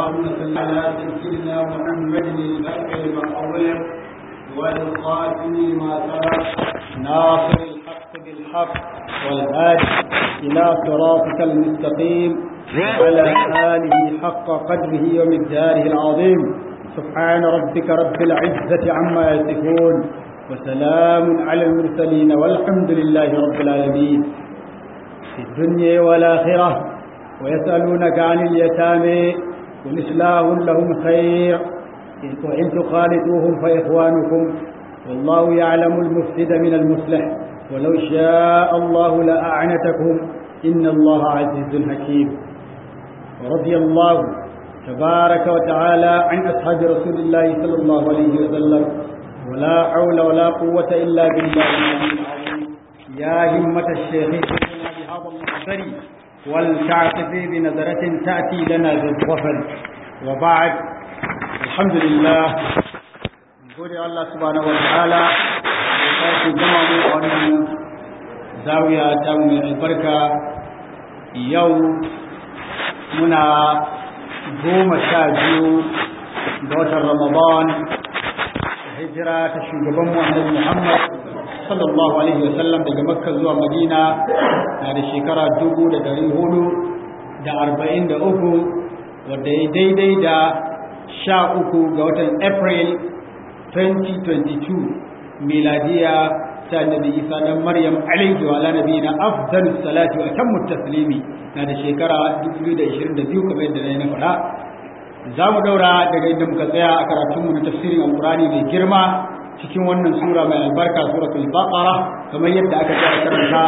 اللهم صل على سيدنا محمد الفتح المقبول والخاتم لما سبق ناصر الحق بالحق والهادي الى صراطك المستقيم وعلى اله حق قدره ومقداره العظيم سبحان ربك رب العزه عما يصفون وسلام على المرسلين والحمد لله رب العالمين في الدنيا والآخرة ويسألونك عن اليتامى قل إصلاح لهم خير وإن تخالطوهم فإخوانكم والله يعلم المفسد من المصلح ولو شاء الله لأعنتكم إن الله عزيز حكيم ورضي الله تبارك وتعالى عن أصحاب رسول الله صلى الله عليه وسلم ولا حول ولا قوة إلا بالله العلي العظيم يا همة الشيخ بهذا المحضر ولتعتفي بنظرة تأتي لنا بالظفر وبعد الحمد لله نقول الله سبحانه وتعالى وقال جمع وأن زاوية تام البركة يوم منا goma sha biyu ga watan Ramadan hijira ta shugaban mu annabi Muhammad sallallahu alaihi wasallam daga Makka zuwa Madina na da shekara dubu da dari hudu da arba'in da uku wadda ya daidai da sha uku ga watan April 2022 miladiya ta annabi Isa dan Maryam alaihi wa ala nabiyina afdalus salati wa tammu taslimi na da shekara 2022 kamar yadda na faɗa za mu daura daga inda muka tsaya a karatunmu na tafsirin alkurani mai girma cikin wannan sura mai albarka suratul baqara kamar yadda aka tsaya karanta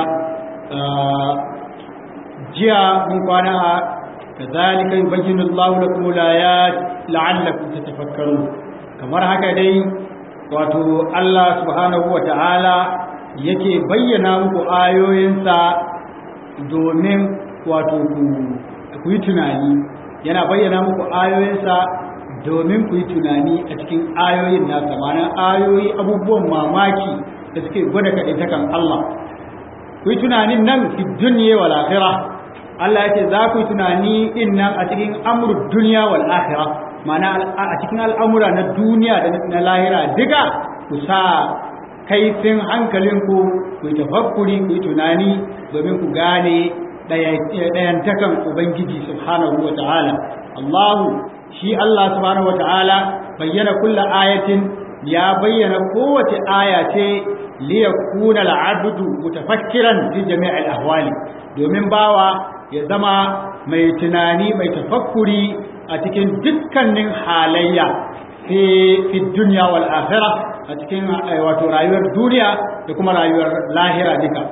jiya mun kwana a kazalika yubayyinu Allahu lakum al-ayat la'allakum tatafakkarun kamar haka dai wato Allah subhanahu wa ta'ala yake bayyana muku ayoyinsa domin wato ku yi tunani yana bayyana muku ayoyinsa domin ku yi tunani a cikin ayoyin nasa ma'ana ayoyi abubuwan mamaki da suke gwada kaɗaitakan Allah ku yi tunanin nan fi duniya wal akhira Allah yake za ku yi tunani din nan a cikin amrul duniya wal akhira ma'ana a cikin al'amura na duniya da na lahira duka ku sa kaifin hankalinku ku yi tafakkuri ku yi tunani domin ku gane ɗayantakan Ubangiji subhanahu wa ta'ala. Allahu shi Allah subhanahu wa ta'ala bayyana kulla ayatin ya bayyana kowace aya ce liya kuna al'abdu mutafakkiran fi jami'il ahwali domin bawa ya zama mai tunani mai tafakkuri a cikin dukkanin halayya fi duniya wal akhirah a cikin wato rayuwar duniya da kuma rayuwar lahira duka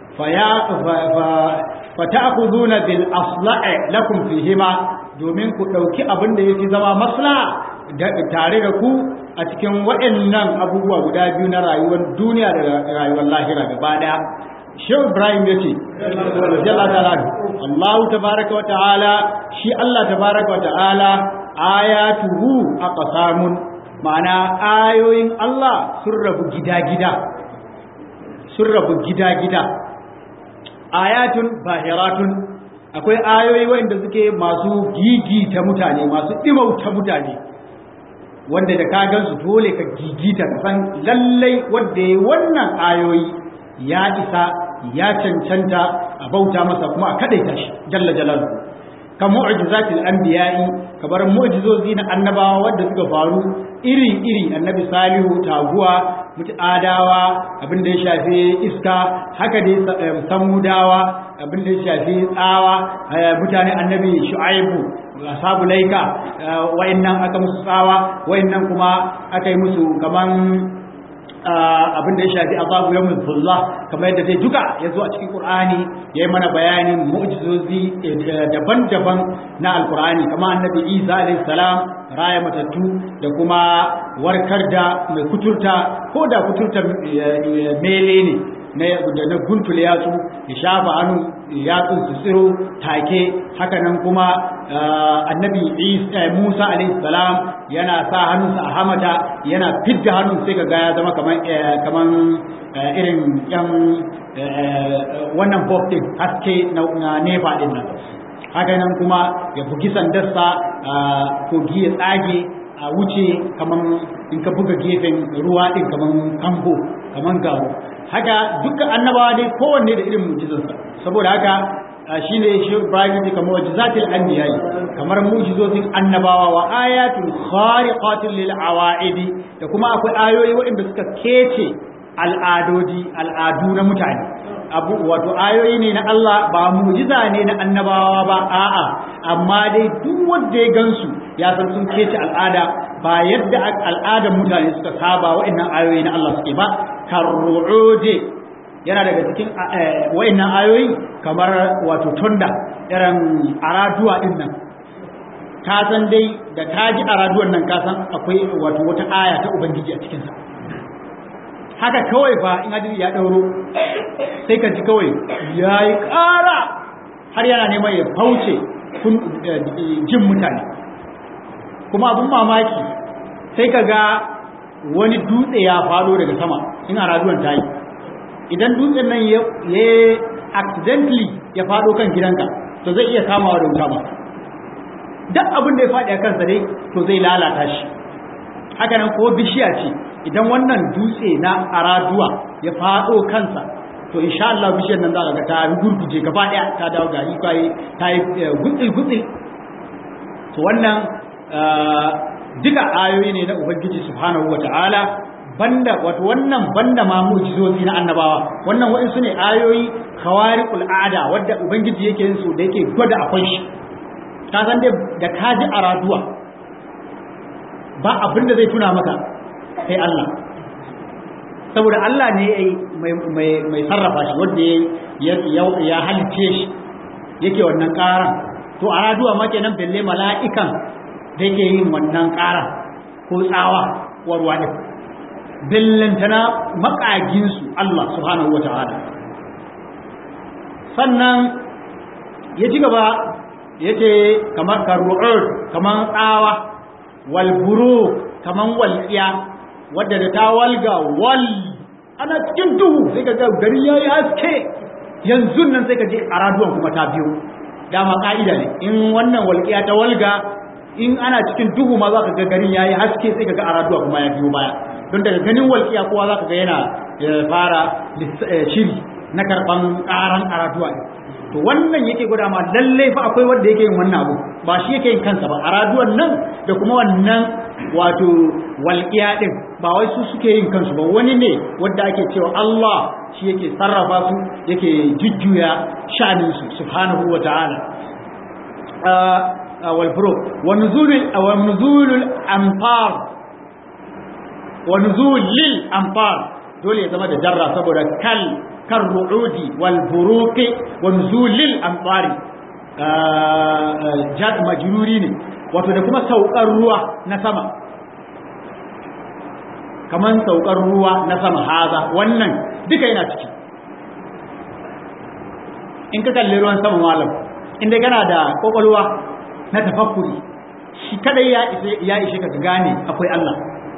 fata'khuduna bil asla'i lakum fihima domin ku dauki abin da yake zama maslaha tare da ku a cikin waɗannan abubuwa guda biyu na rayuwar duniya da rayuwar lahira gaba daya Shehu Ibrahim yace jalla ta'ala Allah tabaaraka wa ta'ala shi Allah tabaaraka wa ta'ala ayatuhu aqsamun ma'ana ayoyin Allah sun rabu gida-gida sun rabu gida-gida ayatun bahiratun akwai ayoyi wanda suke masu gigita mutane masu dimauta mutane wanda da ka gansu dole ka gigita ka san lallai wanda ya wannan ayoyi ya isa ya cancanta a bauta masa kuma a kadaita shi jalla jalaluhu ka mu'jizatil anbiya'i kamar mu'jizozi na annabawa wanda suka faru iri iri annabi salihu taguwa adawa abin da ya shafi iska haka dai samudawa abin da ya shafi tsawa mutane annabi shu'aibu sabu laika wayannan aka musu tsawa wayannan kuma aka yi musu kaman abin da ya shafi azabu yawmul zullah kamar yadda dai duka ya zo a cikin qur'ani yayi mana bayanin mu'jizozi daban-daban na alqur'ani kamar annabi isa alayhi salam raya matattu da kuma warkar da mai kuturta ko da kuturta mele ne da na guntule yatsu ya shafa hannu yatsun su tsiro take haka nan kuma annabi Musa alaihi salam yana sa hannunsa a hamata yana fidda hannun sai ga ya zama kaman kaman irin yan wannan box din haske na nefa din nan haka nan kuma ya bugi sandarsa kogi ya tsage a wuce kaman in ka buga gefen ruwa din kaman kambo kaman gabo haka dukkan annabawa dai kowanne da irin mujizansa saboda haka shine shi Ibrahim ya kamar mujizatil anbiya kamar mujizozin annabawa wa ayatul khariqatil lil awaidi da kuma akwai ayoyi waɗanda suka kece al'adodi al'adu na mutane abu wato ayoyi ne na Allah ba mujiza ne na annabawa ba a'a amma dai duk wanda ya gansu ya san sun kece al'ada ba yadda al'adar mutane suka saba waɗannan ayoyi na Allah suke ba karru'ude yana daga cikin waɗannan ayoyi kamar wato tunda irin araduwa din nan ka san dai da ka ji araduwan nan ka san akwai wato wata aya ta ubangiji a cikinsa haka kawai fa in hadiri ya ɗauro sai ka ji kawai ya yi ƙara har yana neman ya fauce jin mutane kuma abin mamaki sai ka ga wani dutse ya faɗo daga sama in a raduwan ta yi idan dutsen nan ya accidentally ya faɗo kan gidanka to zai iya kamawa da wuta ba duk abin da ya faɗi a kansa dai to zai lalata shi haka nan ko bishiya ce idan wannan dutse na araduwa ya faɗo kansa to insha Allah bishiyar nan za ka ga ta gurguje gaba ɗaya ta dawo gari kai ta yi gutsil gutsil to wannan duka ayoyi ne na ubangiji subhanahu wata'ala banda wato wannan banda ma mu'jizozi na annabawa wannan wa'insu ne ayoyi khawariqul ada wadda ubangiji yake yin su da yake gwada akwai shi ka san dai da kaji araduwa ba abin da zai tuna maka sai Allah saboda Allah ne mai sarrafa shi wanda ya halice shi yake wannan ƙaran to a raduwa ma kenan belle mala'ikan da yake yin wannan ƙaran ko tsawa warwa ne bellantana makaginsu Allah subhanahu wa ta'ala sannan ya ci gaba ya ce kamar karru'ur kamar tsawa walburu kamar walƙiya wadda da ta walga wal ana cikin duhu sai ka ga gari ya yi haske yanzu nan sai ka je a raduwan kuma ta biyu dama ka'ida ne in wannan walƙiya ta walga in ana cikin duhu ma za ka ga garin ya yi haske sai ka ga a raduwa kuma ya biyo baya don daga ganin walƙiya kowa za ka ga yana fara shiri na karɓan ƙaran a raduwa to wannan yake gwada ma lallai fa akwai wanda yake yin wannan abu ba shi yake yin kansa ba a raduwan nan da kuma wannan wato walƙiya ɗin ba wai su suke yin kansu ba wani ne wanda ake cewa Allah shi yake sarrafa su yake jujjuya sha'anin su subhanahu wa ta'ala wal furu wa nuzulul wa nuzulul amfar wa nuzulil amfar dole ya zama da jarra saboda kal kan ru'udi wal buruqi wa nuzulil amfari jad majruri ne wato da kuma saukar ruwa na sama kaman saukar ruwa na sama haza wannan duka yana ciki in ka kalli ruwan sama malam inda kana da kokolwa na tafakkuri shi kadai ya ishe ya ishe ka gane akwai Allah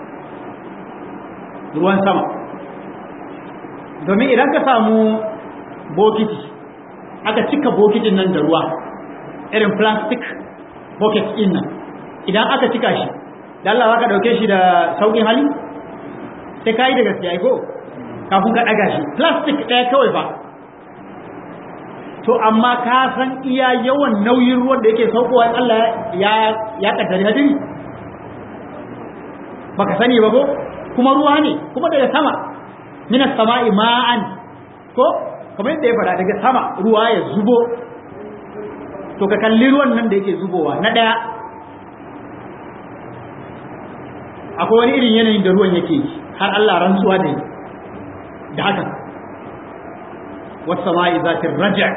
ruwan sama domin idan ka samu bokiti aka cika bokitin nan da ruwa irin plastic bucket din nan idan aka cika shi da Allah ka dauke shi da saukin hali sai kai da gaskiya ko kafin ka daga shi plastic ɗaya kawai ba to amma ka san iya yawan nauyin ruwan da yake saukowa Allah ya ya kaddari hadiri baka sani ba ko kuma ruwa ne kuma daga sama minas sama'i ma'an ko kamar yadda ya fara daga sama ruwa ya zubo to ka kalli ruwan nan da yake zubowa na daya akwai wani irin yanayin da ruwan yake har Allah rantsuwa da da haka wasu sama'i zatin raja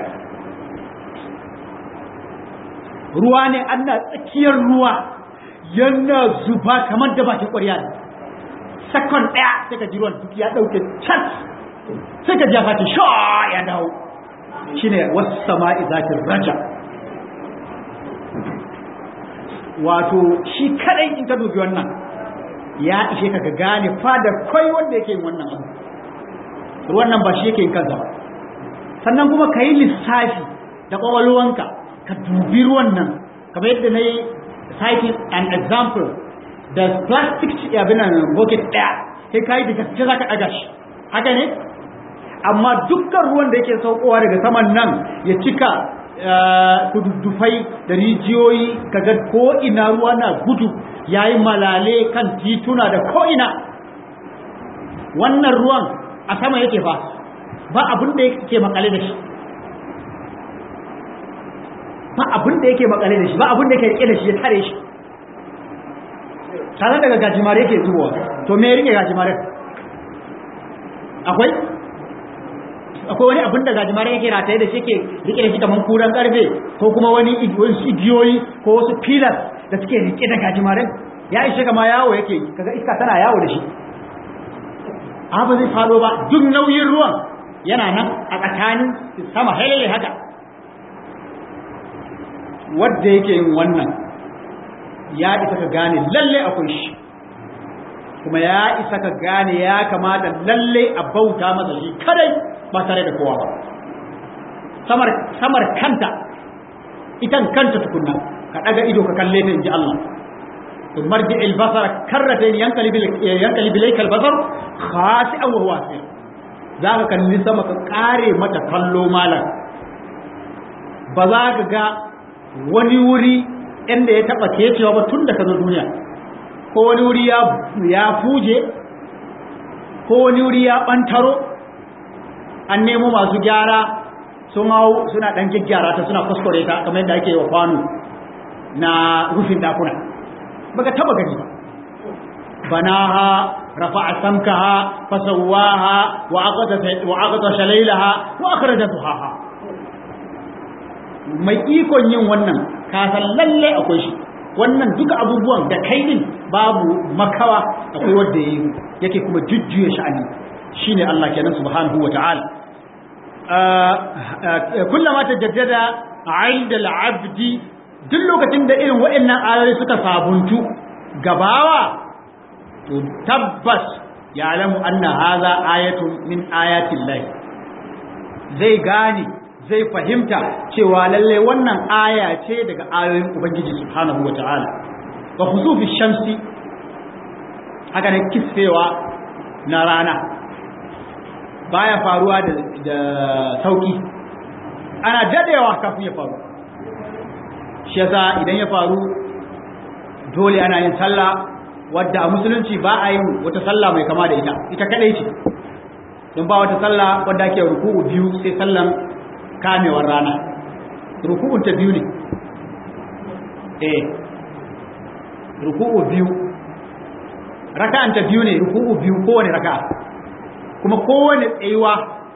ruwa ne ana tsakiyar ruwa yana zuba kamar da bakin ƙwarya ne sakon ɗaya sai ka ji ruwan duk ya ɗauke can sai ka jafa ta sha ya dawo shi ne wasu sama'i zatin raja wato shi kadai in ka dubi wannan ya ishe ka ga gane fadar kai wanda yake yin wannan abu ruwan nan ba shi yake yin kansa ba sannan kuma ka yi lissafi da ƙwaƙwalwanka ka dubi ruwan nan kamar yadda na yi citing an example da plastic abin nan bucket ɗaya sai ka yi da gaske za ka ɗaga shi haka ne amma dukkan ruwan da yake saukowa daga saman nan ya cika kududdufai da rijiyoyi kaga ko ina ruwa na gudu yayi malale kan tituna da ko ina wannan ruwan a sama yake fa ba abin da yake makale da shi ba abin da yake makale da shi ba abin da yake rike da shi ya tare shi tare daga gajimare yake zuwa to me rike gajimare akwai akwai wani abin da gajimare yake rataye da shi ke rike da shi kamar kuran karfe ko kuma wani igiyoyi ko wasu pillars da suke rike da gajimare ya ishe kama yawo yake kaga iska tana yawo da shi abu zai fado ba duk nauyin ruwan yana nan a tsakanin sama halile haka wadda yake yin wannan ya isa ka gane lalle akwai shi kuma ya isa ka gane ya kamata lalle a bauta masa shi kadai ba tare da kowa ba samar samar kanta itan kanta tukunna ka daga ido ka kalle ta inji Allah to marji al-basar karratayn yanqalib yanqalib ilayka al-basar khasi'an wa huwa asir zaka kalli sama ka kare mata kallo malam ba za ka ga wani wuri inda ya taba kecewa ba tun da ka zo duniya ko wani wuri ya fuje ko wani wuri ya bantaro an nemo masu gyara sun hau suna dan gyaggyara ta suna kuskure ta kamar yadda ake yi wa kwano na rufin dakuna baka taba gani ba banaha rafa'a samkaha fasawaha wa aqata wa aqata shalaylaha wa akhraja duhaha mai ikon yin wannan ka san lalle akwai shi wannan duka abubuwan da kai din babu makawa akwai wanda yake kuma jujjuya sha'ani shine Allah kenan subhanahu wata'ala kullama tajaddada 'inda al-'abdi duk lokacin da irin waɗannan ayoyi suka sabuntu gabawa to tabbas ya'lamu anna hadha ayatun min ayatin lahi zai gane zai fahimta cewa lalle wannan aya ce daga ayoyin ubangiji subhanahu wata'ala wa khusufi shamsi haka ne kisfewa na rana baya faruwa da, da sauki ana dadewa kafin ya faru shi yasa idan ya faru dole ana yin sallah wadda a musulunci ba a yin wata sallah mai kama da ita ita kadai ce don ba wata sallah wadda ake ruku'u biyu sai sallan kamewar rana ruku'un ta biyu ne eh ruku'u biyu raka'an ta biyu ne ruku'u biyu kowane raka'a kuma kowane tsayuwa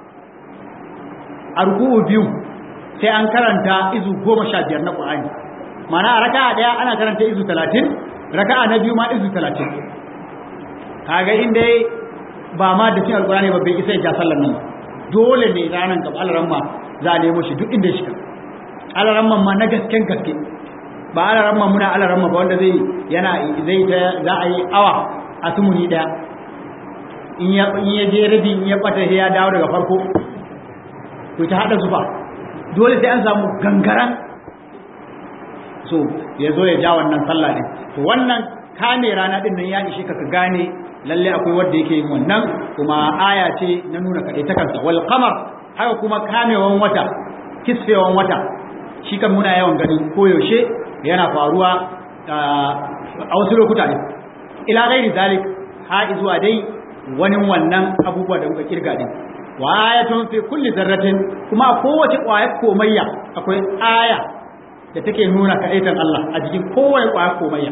a ruku'u biyu sai an karanta izu goma sha biyar na ƙwa'ani mana a raka'a ɗaya ana karanta izu talatin raka'a na biyu ma izu talatin kaga inda ba ma da cin alƙur'ani ba bai isa ya ja sallar nan dole ne ranar gaba alaramma za a nemo shi duk inda ya shiga alaramman ma na gasken gaske ba alaramman muna alaramma ba wanda zai yana zai ta za a yi awa a tumuni daya in ya je rabi in ya bata sai ya dawo daga farko to ta hada zuba dole sai an samu gangaran so ya zo ya ja wannan sallah din to wannan kame rana din nan ya ishe ka ka gane lalle akwai wanda yake yin wannan kuma aya ce na nuna kaɗai ta kansa wal qamar haka kuma kamewan wata kisfewan wata shi kan muna yawan gani koyaushe yana faruwa a wasu lokuta ne ila gairi zalik ha zuwa dai wani wannan abubuwa da muka kirga din wa ayatun fi kulli zarratin kuma a kowace ƙwayar komayya akwai aya da take nuna kaɗaitan Allah a jikin kowace ƙwayar komayya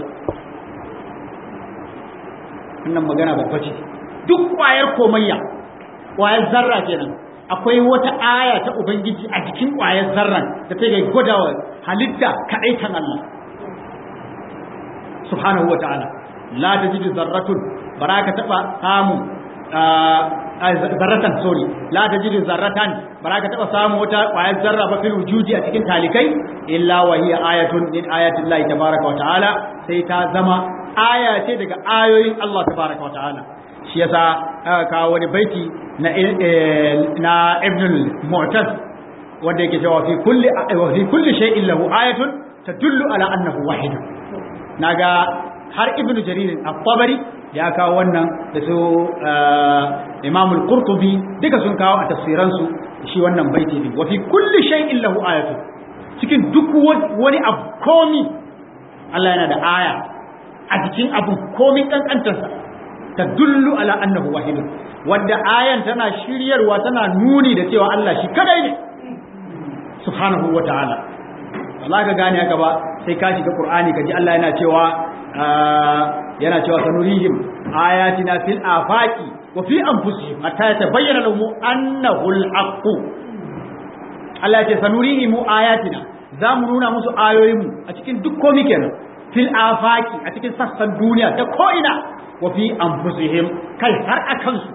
wannan magana babba ce duk ƙwayar komayya ƙwayar zarra kenan akwai wata aya ta ubangiji a jikin ƙwayar zarran da take gwadawa halitta kaɗaitan Allah subhanahu wa ta'ala la tajidu zarratun baraka taba samu zarratan sorry la tajidu zarratan baraka taba samu wata ƙwayar zarra ba fil wujudi a cikin talikai illa wa hiya ayatun min ayati Allah tabaaraka wa ta'ala sai ta zama aya ce daga ayoyin Allah tabaaraka wa ta'ala shi yasa aka kawo wani baiti na na Ibn al-Mu'taz wanda yake cewa fi kulli wa fi kulli shay'in lahu ayatun tadullu ala annahu wahid naga har ibn jarir at-tabari ya kawo wannan da su imam al-qurtubi duka sun kawo a tafsiran su shi wannan baiti ne wa fi kulli shay'in lahu ayatun cikin duk wani abu komi Allah yana da aya a cikin abu komi kankantarsa tadullu ala annahu wahid wanda ayan tana shiryarwa tana nuni da cewa Allah shi kadai ne subhanahu wa ta'ala Allah ka gane haka ba sai ka shiga Qur'ani ka ji Allah yana cewa yana cewa sanurihim ayatina fil afaqi wa fi anfusihim hatta yatabayyana lahum annahu al-haqq Allah ya ce sanurihim ayatina za mu nuna musu ayoyinmu a cikin duk komai kenan fil afaqi a cikin sassan duniya ta ko ina wa fi anfusihim kai har akan su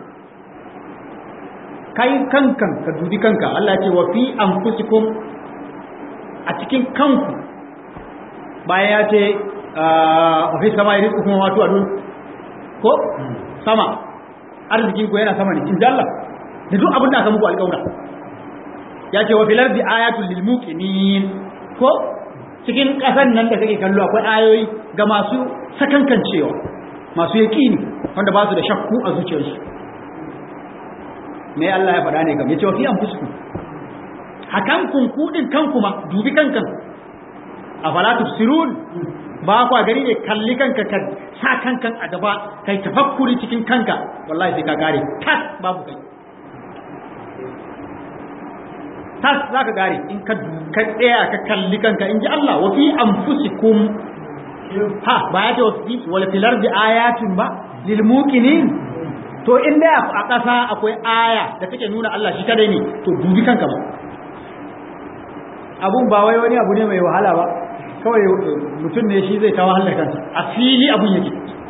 kai kankan ka dubi kanka Allah ya ce wa fi anfusikum a cikin kanku bayan ya ce wa fi sama irin kuma wato a ko sama arzikin ku yana sama ne in Allah da duk abin da aka muku alƙawura ya ce wa fil ardi ayatul lil muqinin ko cikin ƙasan nan da kake kallo akwai ayoyi ga masu sakankancewa masu yaƙini wanda ba su da shakku a zuciyarsu me Allah ya faɗa ne kam yace wa fi anfusikum hakan kun kudin kanku ma dubi kankan afala tufsirun ba kwa gari ne kalli kanka ka sa kankan a gaba kai tafakkuri cikin kanka wallahi sai ka gare tas babu kai tas zaka gare in ka ka tsaya ka kalli kanka in ji Allah wa fi anfusikum ha ba ya ce wasu wala fil ardi ayatin ba lil muqinin to in da a ƙasa akwai aya da take nuna Allah shi kadai ne to dubi kanka ba abun ba wai wani abu ne mai wahala ba kawai mutum ne shi zai ta wahalar kansa a fili abun yake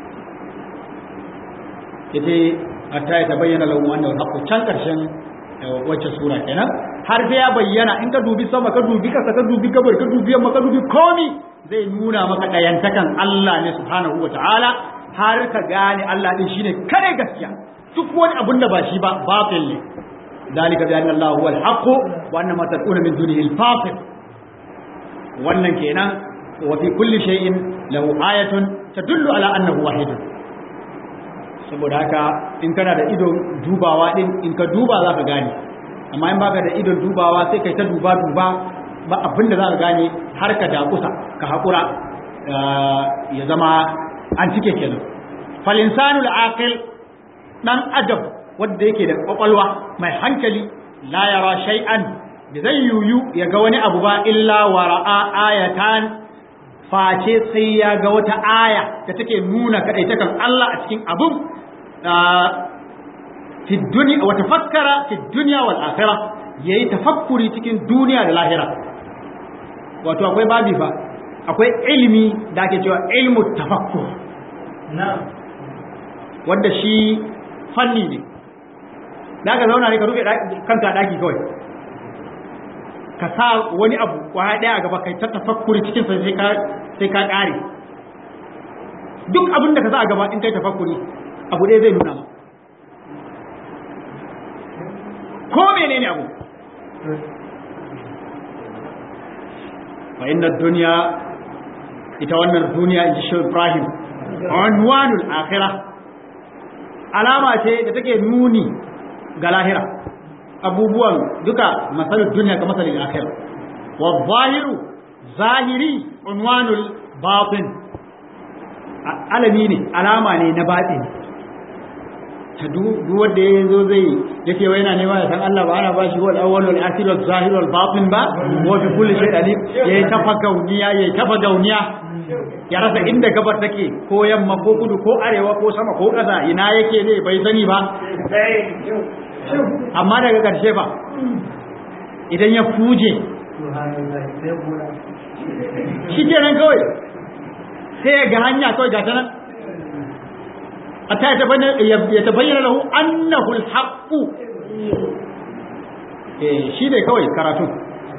yace hatta ya tabayyana lahu annahu haqqu can karshen wacce sura kenan har sai ya bayyana in ka dubi sama ka dubi kasa ka dubi gabar ka dubi yamma ka dubi komi zai nuna maka dayantakan Allah ne subhanahu wataala har ka gane Allah din shine kare gaskiya duk wani abun da ba shi ba batil ne dalika bi anna Allah huwa al-haqq wa anna ma tad'una min dunihi al-batil wannan kenan wa fi kulli shay'in lahu ayatun tadullu ala annahu wahid saboda haka in kana da idon dubawa din in ka duba zaka gane amma in baka da idon dubawa sai kai ta duba duba ba abin da zaka gane har ka dakusa ka hakura ya zama an cike kenan fal insanul aqil dan adam wanda yake da kwakwalwa mai hankali la yara shay'an da zai yuyu ya ga wani abu ba illa wara'a ayatan face sai ya ga wata aya da take nuna kadaitakan Allah a cikin abun fi dunya wa tafakkara fi dunya wal akhirah yayi tafakkuri cikin duniya da lahira wato akwai babi fa akwai ilimi da ake cewa ilmu tafakkur wanda shi fanni ne da ka zauna ne ka rufe kanka daki kawai ka sa wani abu kwaya daya a gaba kai ta tafakkuri cikin sa sai ka sai ka kare duk abin da ka sa a gaba in kai tafakkuri abu ɗaya zai nuna ma ko menene abu fa inna dunya ita wannan duniya in ji shi Ibrahim unwanul akhirah alama ce da take nuni ga lahira abubuwan duka masalul duniya ga masalul akhirah wa zahiru zahiri unwanul batin alami ne alama ne na batin ta duk wanda ya zo zai yake wai yana nema ya san Allah ba ana ba shi wal awwal wal akhir wal zahir wal batin ba wa fi kulli shay alim yayi tafa gauniya yayi tafa gauniya ya rasa inda gabar take ko yamma ko kudu ko arewa ko sama ko ƙasa ina yake ne bai sani ba amma daga ƙarshe ba idan ya fuje shi kenan kawai sai ga hanya kawai ga ta nan hatta ya tabayyana lahu annahu alhaqu eh shi ne kawai karatu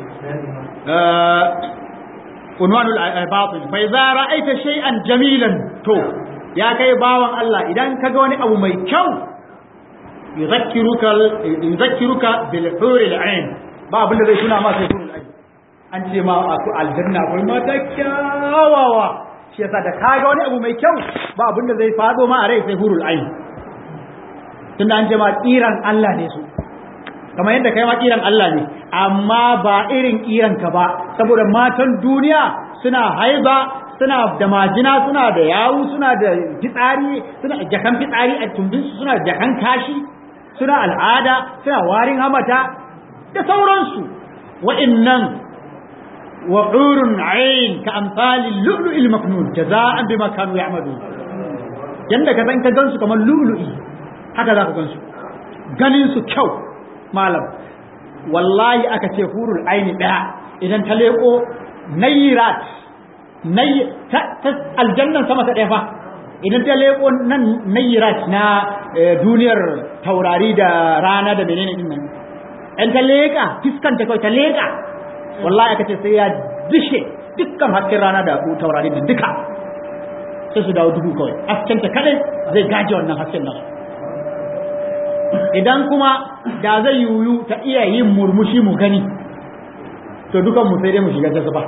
unwanul batil fa idza ra'aita shay'an jamilan to ya kai bawan Allah idan kaga wani abu mai kyau yuzakkiruka yuzakkiruka bil huril ain ba abin da zai tuna ma sai hurul aini an ce ma a ku aljanna akwai mata kyawawa shi yasa da kaga wani abu mai kyau ba abin da zai fado ma a rai sai hurul aini tunda an ce ma kiran Allah ne su kamar yadda kai ma kiran Allah ne amma ba irin kiran ka ba saboda matan duniya suna haiba suna da majina suna da yawu suna da fitsari suna jakan fitsari a tumbinsu suna jakan kashi suna al'ada suna warin hamata da sauransu wa'innan wa'urun ayin ka amsalin lu'lu'il maknun jaza'an bima kanu ya'malu yanda ka san ka gansu kamar lu'lu'i haka za ka gansu ganin su kyau malam wallahi aka ce hurul aini daya idan ta leko nayirat ta aljannan sama ta ɗaya fa idan ta leko nan nayirat na duniyar taurari da rana da menene din nan in ta leka fiskan ta kawai ta leka wallahi aka ce sai ya dishe dukkan hasken rana da taurari da duka sai su dawo dubu kawai hasken ta kadai zai gaje wannan hasken nan idan kuma da zai yiwu ta iya yin murmushi mu gani to dukan mu sai dai mu shiga jazaba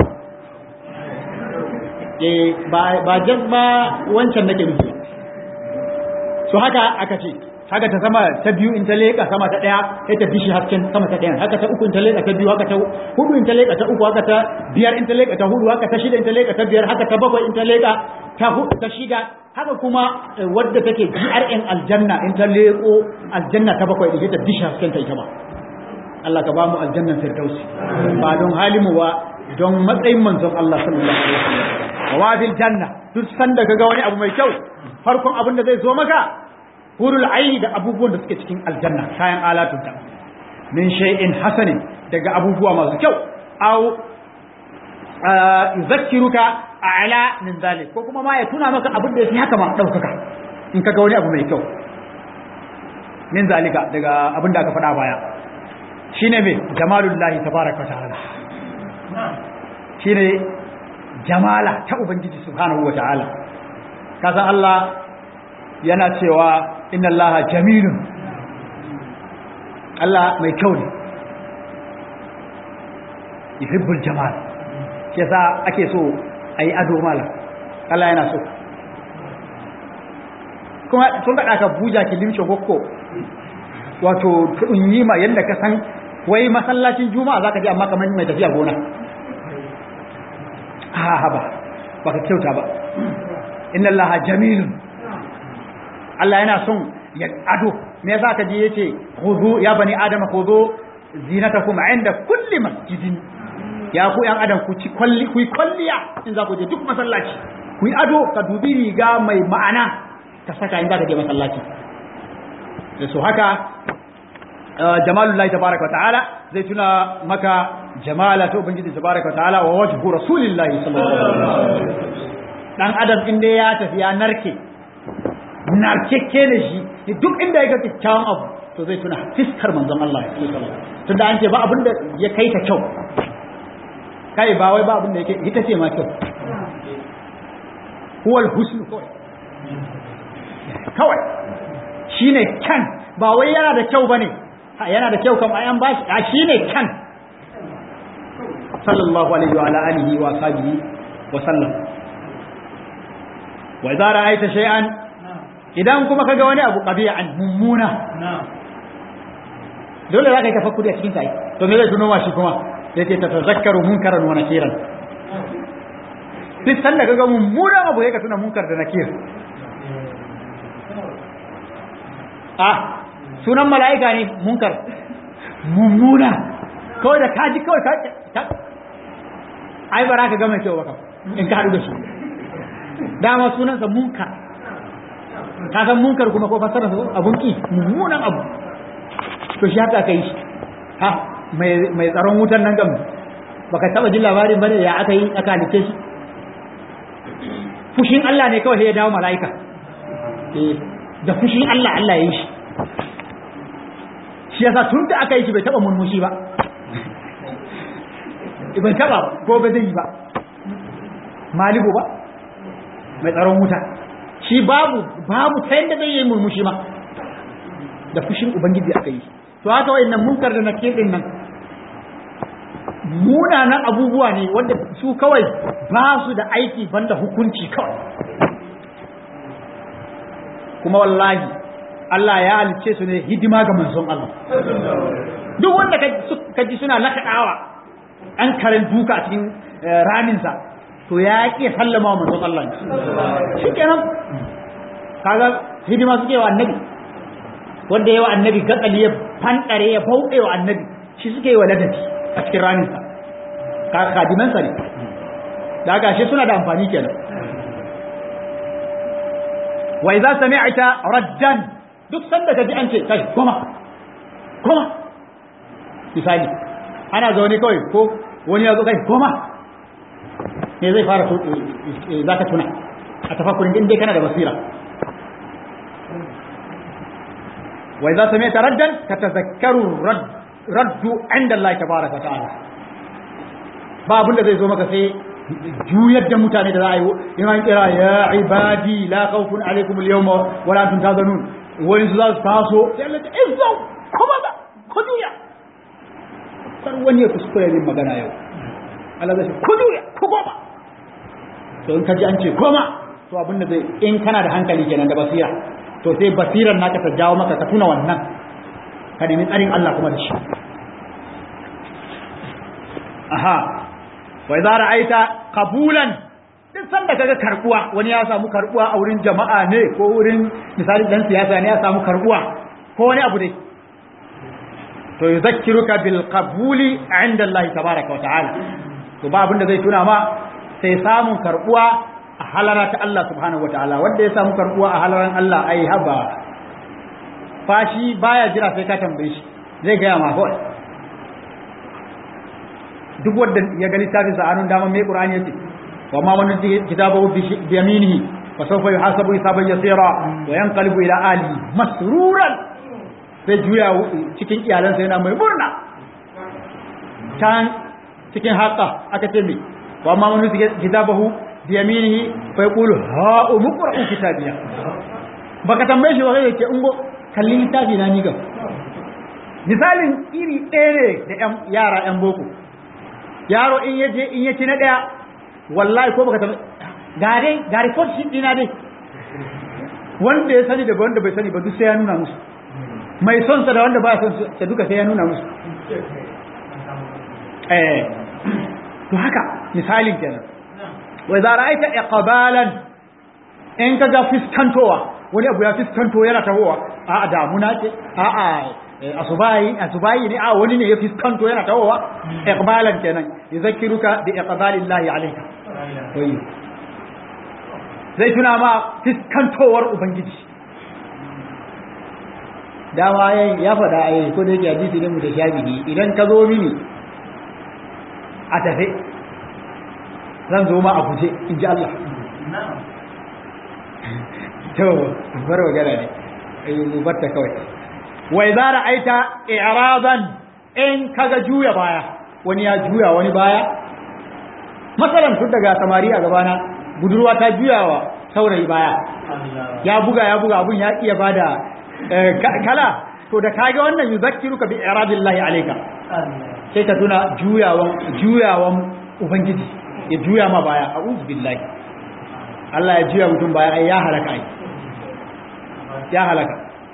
eh ba ba jazba wancan nake nufi so haka aka ce haka ta sama ta biyu in ta leka sama ta daya sai ta bishi hasken sama ta daya haka ta uku in ta leka ta biyu haka ta hudu in ta leka ta uku haka ta biyar in ta leka ta hudu haka ta shida in ta leka ta biyar haka ta bakwai in ta leka ta hudu ta shida haka kuma wadda take GRN aljanna in ta leko aljanna ta bakwai da ta bishi hasken ta ita ba Allah ka ba mu aljannan firdausi ba don halimu ba don matsayin manzon Allah sallallahu alaihi wasallam wa bil janna duk sanda kaga wani abu mai kyau farkon abin da zai zo maka hurul aini da abubuwan da suke cikin aljanna kayan alatun ta min shay'in hasanin daga abubuwa masu kyau aw yuzakkiruka a'la min zalik ko kuma ma ya tuna maka abin da yake haka ma daukaka in kaga wani abu mai kyau min zalika daga abin da aka faɗa baya shine me jamalullahi tabaraka ta'ala shine jamala ta ubangiji subhanahu wa ta'ala kasan Allah yana cewa inna Allah jamilun Allah mai kyau ne yuhibbul jamal shi yasa ake so ayi ado mala Allah yana so kuma sun ga ka buja ki limshe hokko wato yi ma yanda ka san wai masallacin juma'a zaka je amma kamar mai tafiya gona ha ba baka kyauta ba inna allaha jamilun Allah yana son ya ado me yasa ka je yace khudu ya bani adama khudu zinatakum inda kulli masjidin ya ku yan adam ku ci kwalli ku kwalliya in za ku je duk masallaci ku yi ado ka dubi riga mai ma'ana ka saka in za ka je masallaci da so haka jamalullahi tabaraka wa ta'ala zai tuna maka jamala ta ubangiji tabaraka wa ta'ala wa wajhu rasulillahi sallallahu alaihi wasallam dan adam inda ya tafi ya narke narkekke da shi duk inda ya ga kyakkyawan abu to zai tuna fiskar manzon Allah tunda an ce ba abin da ya kai ta kyau kai ba wai ba abin da yake ita ce ma kyau huwal husnu kawai kawai shine kan ba wai yana da kyau bane yana da kyau kam ayan bashi a shine kan sallallahu alaihi wa ala alihi wa sahbihi wa sallam wa idza ra'aita shay'an idan kuma kaga wani abu qabi'an mummuna dole za ka yi tafakkuri a cikin sai to me zai tuno ma shi kuma yace ta tazakkaru munkaran wa nakiran duk sanda kaga mummunan abu ya ka tuna munkar da nakir ah sunan mala'ika ne munkar mummuna kawai da kaji kawai ka ai ba za ka gama kyau baka in ka haɗu da shi dama sunansa munkar ka san munkar kuma ko fassara abun ki mummunan abu to shi haka aka yi shi ha mai tsaron wutan nan gam baka taba jin labarin bane ya aka yi aka halice shi fushin Allah ne kawai sai ya dawo mala'ika eh da fushin Allah Allah ya yi shi shi yasa tun da aka yi shi bai taba murmushi ba bai taba ko ba zai yi ba malibu ba mai tsaron wuta shi babu babu ta yadda zai yi murmushi ma da fushin ubangiji aka yi to haka wayannan munkar da nakir din nan munanan abubuwa ne wanda su kawai ba su da aiki banda hukunci kawai kuma wallahi Allah ya halice su ne hidima ga manzon Allah duk wanda ka ji suna lakaɗawa an karen duka a cikin raminsa to ya ƙi sallama wa manzon Allah shi kenan kaga hidima suke wa annabi wanda yawa annabi gatsali ya fanɗare ya bauɗe wa annabi shi suke yi wa ladabi a cikin raninsa kadimansa ne da haka shi suna da amfani kenan wa idza sami'ta raddan duk sanda kaji an ce kai koma koma misali ana zaune kawai ko wani ya zo kai koma me zai fara za ka tuna a tafakkurin din dai kana da basira wa idza sami'ta raddan tatazakkaru raddu inda Allah tabaraka wa ta'ala ba abin da zai zo maka sai juyar da mutane da za a yi in an kira ya ibadi la khawfun alaikum al-yawma wa la antum tahzanun wani su za su taso sai Allah ta izau kuma da ku juya kar wani ya kuskure yin magana yau Allah zai ku juya ku goma to in ka ji an ce goma to abin da zai in kana da hankali kenan da basira to sai basirar naka ta jawo maka ka tuna wannan ka nemi tsarin Allah kuma da shi aha wa idza ra'aita qabulan duk sanda kaga karbuwa wani ya samu karbuwa a wurin jama'a ne ko wurin misali dan siyasa ne ya samu karbuwa ko wani abu dai to yuzakkiruka bil qabuli 'inda Allah tabaaraka wa ta'ala to ba abinda zai tuna ma sai samun karbuwa a halara ta Allah subhanahu wa ta'ala wanda ya samu karbuwa a halaran Allah ai haba fashi baya jira sai ka tambaye shi zai ga ma kawai duk wanda ya ga littafin sa anun dama mai qur'ani yace wa ma man kitabahu bi yaminihi fa sawfa yuhasabu hisaban yasira wa yanqalibu ila ali masruran sai juya cikin iyalansa yana mai murna can cikin haka aka ce me wa ma man kitabahu bi yaminihi fa yaqulu ha umqra'u kitabiya baka tambaye shi ba kai yake ungo kalli littafi na ni gam misalin iri ɗaya ne da yara 'yan boko yaro in ya je in ya ci na ɗaya wallahi ko baka taɓa gare ga report sheet ɗina dai wanda ya sani daga wanda bai sani ba duk sai ya nuna musu mai son sa da wanda ba son sa duka sai ya nuna musu eh to haka misalin kenan wa idza ra'aita iqbalan in ka ga fiskantowa wani abu ya fiskanto yana tahowa a'a damuna ce a'a asubayi asubayi ne a wani ne ya fiskanto yana tawowa iqbalan kenan yuzakkiruka bi iqbalillahi alayka wai zai tuna ma fiskantowar ubangiji dama yayin ya faɗa ai ko da yake hadisi ne mu da shabihi idan ka zo mini a tafe zan zo ma a guje in ji Allah to bar magana ne mu batta kawai wa idza ra'aita i'radan in kaga juya baya wani ya juya wani baya masalan tun daga samari a gabana budurwa ta juyawa saurayi baya ya buga ya buga abun ya iya bada kala to da kaga wannan yuzakkiruka bi i'radillahi alayka sai ka tuna juyawan juyawan ubangiji ya juya ma baya a'udhu billahi Allah ya juya mutum baya ai ya halaka ai ya halaka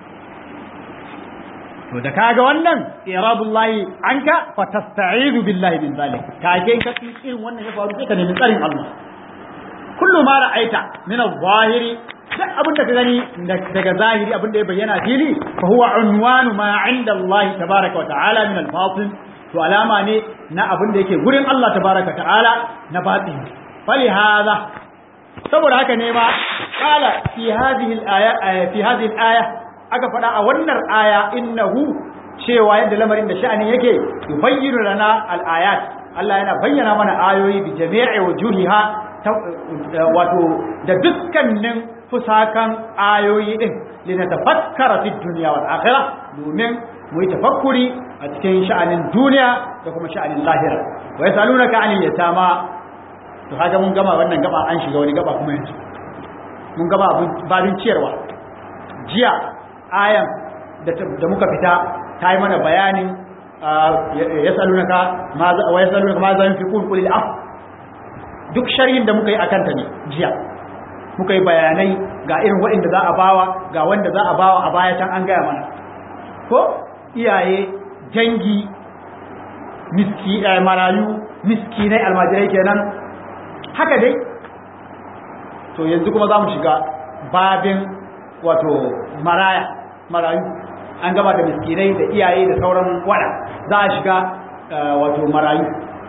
to da kaga wannan iradullahi anka fa tasta'idu billahi min zalik kage in ka irin wannan ya faru sai ka nemi tsarin Allah kullu ma ra'aita min adh-dhahiri duk abin da ka gani daga zahiri abin da ya bayyana fili fa huwa unwanu ma 'inda Allah tabaaraka wa ta'ala min al-batin to alama ne na abin da yake gurin Allah tabaaraka wa ta'ala na batin fali hadha saboda haka ne ma qala fi hadhihi al-aya fi hadhihi al-aya aka faɗa a wannan aya innahu cewa yadda lamarin da sha'anin yake yubayyinu lana al-ayat Allah yana bayyana mana ayoyi bi jami'i wujuhiha wato da dukkanin fusakan ayoyi din linatafakkara fi dunya wal akhirah domin mu yi tafakkuri a cikin sha'anin duniya da kuma sha'anin lahira wa yasalunaka anil yatama to kaga mun gama wannan gaba an shiga wani gaba kuma yanzu mun gaba babin ciyarwa jiya ayan da muka fita ta yi mana bayanin yasalunaka ma wa yasalunaka ma za yunfiqun qul al duk sharhin da muka yi akan ta ne jiya muka yi bayanai ga irin waɗanda za a bawa ga wanda za a bawa a baya can an gaya mana ko iyaye dangi miski marayu miskinai almajirai kenan haka dai to yanzu kuma za mu shiga babin wato maraya marayu an gaba da miskinai da iyaye da sauran wada za a shiga wato marayu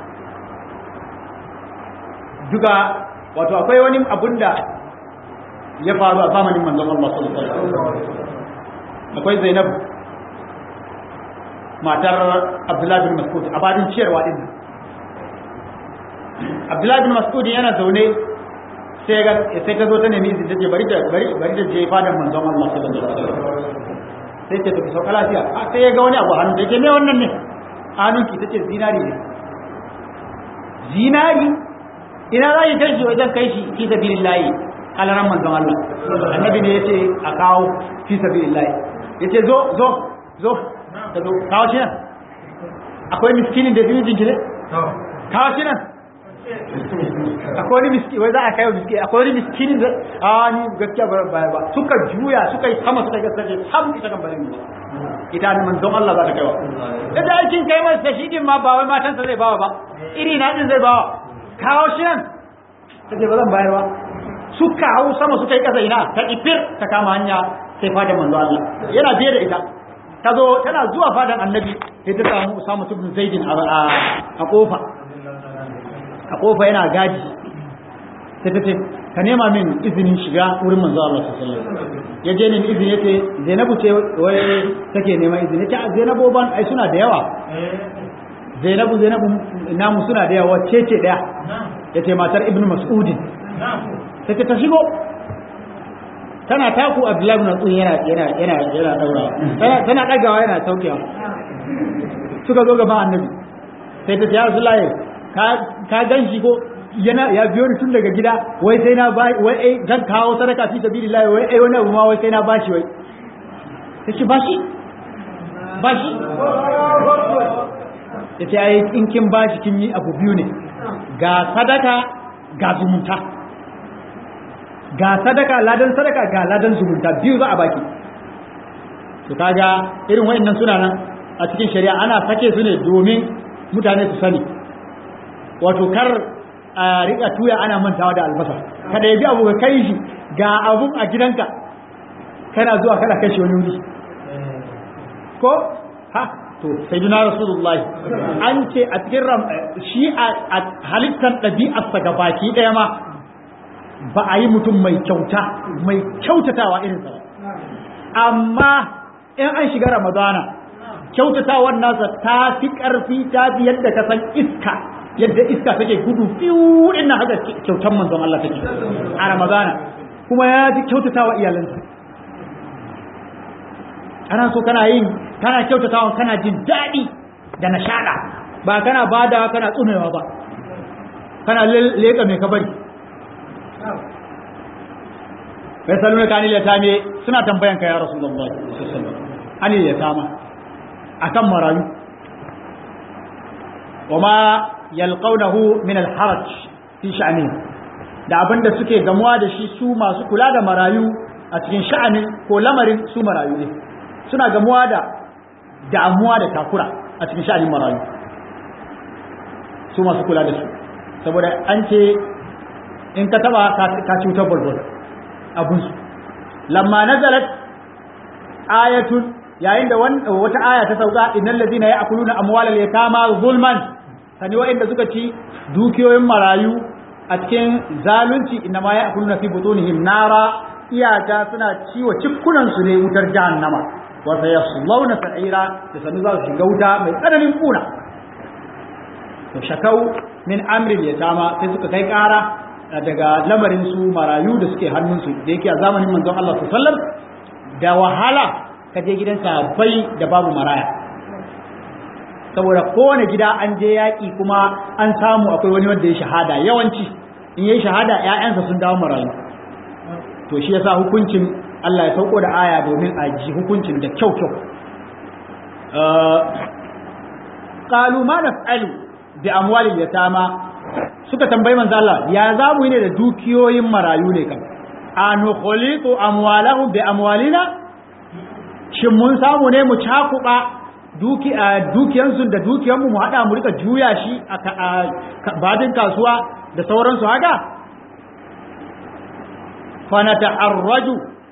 duka wato akwai wani abun da ya faru a zamanin manzon Allah sallallahu alaihi wasallam akwai Zainab matar Abdullah bin Mas'ud a badin ciyarwa din Abdullah bin Mas'ud yana zaune sai ga sai ta zo ta nemi izini tace bari ta bari bari ta je fadan manzon Allah sallallahu alaihi wasallam sai ta tafi sauka lafiya sai ya ga wani abu hannu take ne wannan ne hannunki tace zinari ne zinari ina za ki kai shi wajen kai shi fi sabilillahi alaran manzon Allah annabi ne yace a kawo fi sabilillahi yace zo zo zo ka zo kawo shi nan akwai miskinin da zai jinki ne kawo shi nan akwai wani miski wai za a kai miski akwai wani miskinin da a ni gaskiya ba ba ba suka juya suka yi sama suka gaskiya sam ita kan bari ita ne manzon Allah za ta kaiwa da da aikin kai masa shi din ma ba wai matansa zai bawa ba iri na din zai bawa kawo shi nan take ba zan bayar ba suka hau sama suka yi kasa ina ta ifir ta kama hanya sai fadan manzo Allah yana biye da ita ta zo tana zuwa fadan annabi sai ta samu Usama ibn Zaidin a a kofa a kofa yana gadi sai ta ce ka nema min izinin shiga wurin manzo Allah sallallahu alaihi wasallam ya je ne izini yace Zainabu ce wai take neman izini ta Zainabu ban ai suna da yawa Zainabu Zainabu namu suna da yawa ce ce daya yace matar Ibn Mas'udin sai ta shigo tana taku Abdullahi ibn Mas'ud yana yana yana yana daura tana tana dagawa yana saukewa suka zo gaban Annabi sai ta ce ya Rasulullahi ka ka ganshi ko yana ya biyo ni tun daga gida wai sai na ba wai ai zan kawo sadaka fi sabilillah wai ai wani abu ma wai sai na bashi wai kace bashi bashi yace ai in kin bashi kin yi abu biyu ne ga sadaka ga zumunta ga sadaka ladan sadaka ga ladan zumunta biyu za a baki to kaga irin wayannan suna nan a cikin shari'a ana sake su ne domin mutane su sani wato kar a rika tuya ana mantawa da albasa kada ya bi abu ka kai shi ga abun a gidanka kana zuwa kana kai shi wani wuri ko ha to sai duna rasulullahi an ce a cikin ram shi a halittar ɗabi'arsa ga baki ɗaya ma ba a yi mutum mai kyauta mai kyautatawa irinsa ba amma in an shiga ramadana kyautatawan nasa ta fi ƙarfi ta fi yadda ka san iska yadda iska take gudu fiyu din nan haka kyautan manzon Allah take a ramadana kuma ya fi kyautatawa iyalansa ana so kana yin kana kyautatawa kana jin daɗi da nishaɗa ba kana bada kana tsumewa ba kana leƙa mai kabari bai saluna ka anil yatame suna tambayan ka ya rasulullahi sallallahu alaihi wasallam anil yatama akan marayu wama yalqawnahu min al-haraj fi sha'ni da abinda suke gamuwa da shi su masu kula da marayu a cikin sha'anin ko lamarin su marayu ne suna gamuwa da damuwa da takura a cikin sha'anin marayu su masu kula da su saboda an ce in ka taba ka cutar bulbul abun su lamma nazalat ayatun yayin da wata aya ta sauka innal ladina ya'kuluna amwalal yatama zulman sani wa'inda suka ci dukiyoyin marayu a cikin zalunci inna ma ya'kuluna fi butunihim nara iyaka suna ciwo cikkunan su ne wutar jahannama wa sayaslawna sa'ira da sanu za su shiga wuta mai tsananin kuna to shakau min amril yatama sai suka kai kara daga lamarin su marayu da suke hannunsu da yake a zamanin manzon Allah sallallahu alaihi wasallam da wahala ka je gidan sahabbai da babu maraya saboda kowane gida an je yaƙi kuma an samu akwai wani wanda ya shahada yawanci in yi shahada ‘ya'yansa sun dawo marayu to shi yasa hukuncin Allah ya sauko da aya domin a ji hukuncin da kyau kyau qalu ma naf'alu bi amwalil yatama suka tambayi manzo Allah ya za mu yi ne da dukiyoyin marayu ne kan anu khuliqu amwalahum bi amwalina shin mun samu ne mu cakuba duki dukiyansu da dukiyanmu mu hada mu rika juya shi a badin kasuwa da sauransu haka fa nata'arraju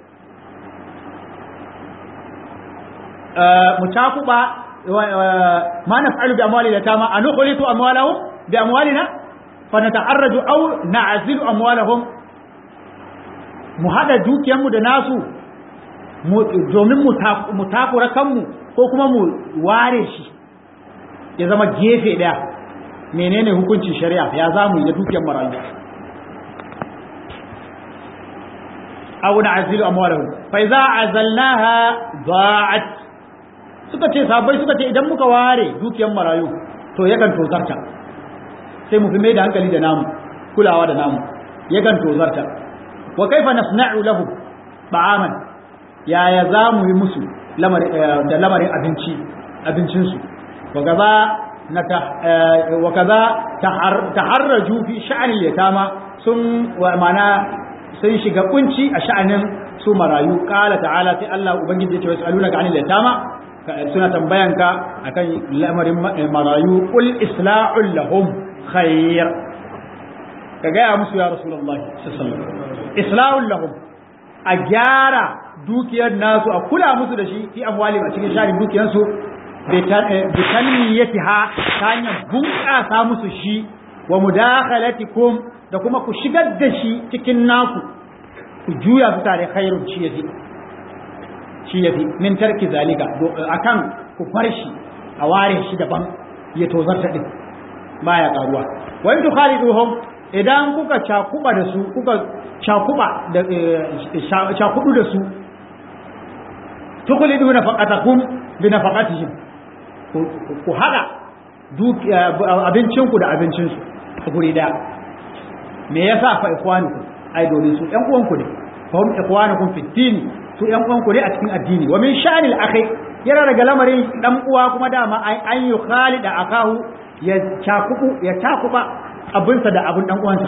mu cakuba ma naf'alu bi amwalina tama anu khuliqu amwalahum bi amwalina fa nata'arraju aw na'zilu amwalahum mu haɗa dukiyanmu da nasu domin mu takura kanmu ko kuma mu ware shi ya zama gefe ɗaya menene hukuncin shari'a ya za mu yi da dukiyar marayu abu na azilu amwalahu fa idza azalnaha da'at suka ce sabai suka ce idan muka ware dukiyar marayu to yakan tozarta sai mu fi mai da hankali da namu kulawa da namu yakan tozarta wa kaifa nasna'u lahu ta'aman yaya za mu yi musu da lamarin abinci abincinsu wa kaza na wa kaza taharraju fi sha'anil yatama sun wa mana sun shiga kunci a sha'anin su marayu qala ta'ala sai Allah ubangiji ya ce wasaluna ka anil yatama suna tambayanka akan lamarin marayu qul isla'ul lahum khair ka gaya musu ya rasulullahi sallallahu alaihi wasallam islahun lahum a gyara dukiyar nasu a kula musu da shi fi amwali a cikin sharin dukiyarsu bitanmiyati ha ta hanyar bunƙasa musu shi wa mudakhalatikum da kuma ku shigar da shi cikin naku ku juya su tare khairun shi yafi shi yafi min tarki zalika akan ku bar shi a ware shi daban ya tozarta din baya karuwa wa in tukhaliduhum idan kuka cakuba da su kuka cakuba da cakudu da su tukulidu nafaqatakum bi nafaqatihim ku hada abincinku da abincinsu a guri daya me yasa fa ikwanukum ai domin su ƴan uwanku ne fa hum ikwanukum fi din su ƴan uwanku ne a cikin addini wa min sha'anil akhi yana daga lamarin dan uwa kuma dama an yi khalida akahu ya cakubu ya cakuba abinsa da abin dan uwansa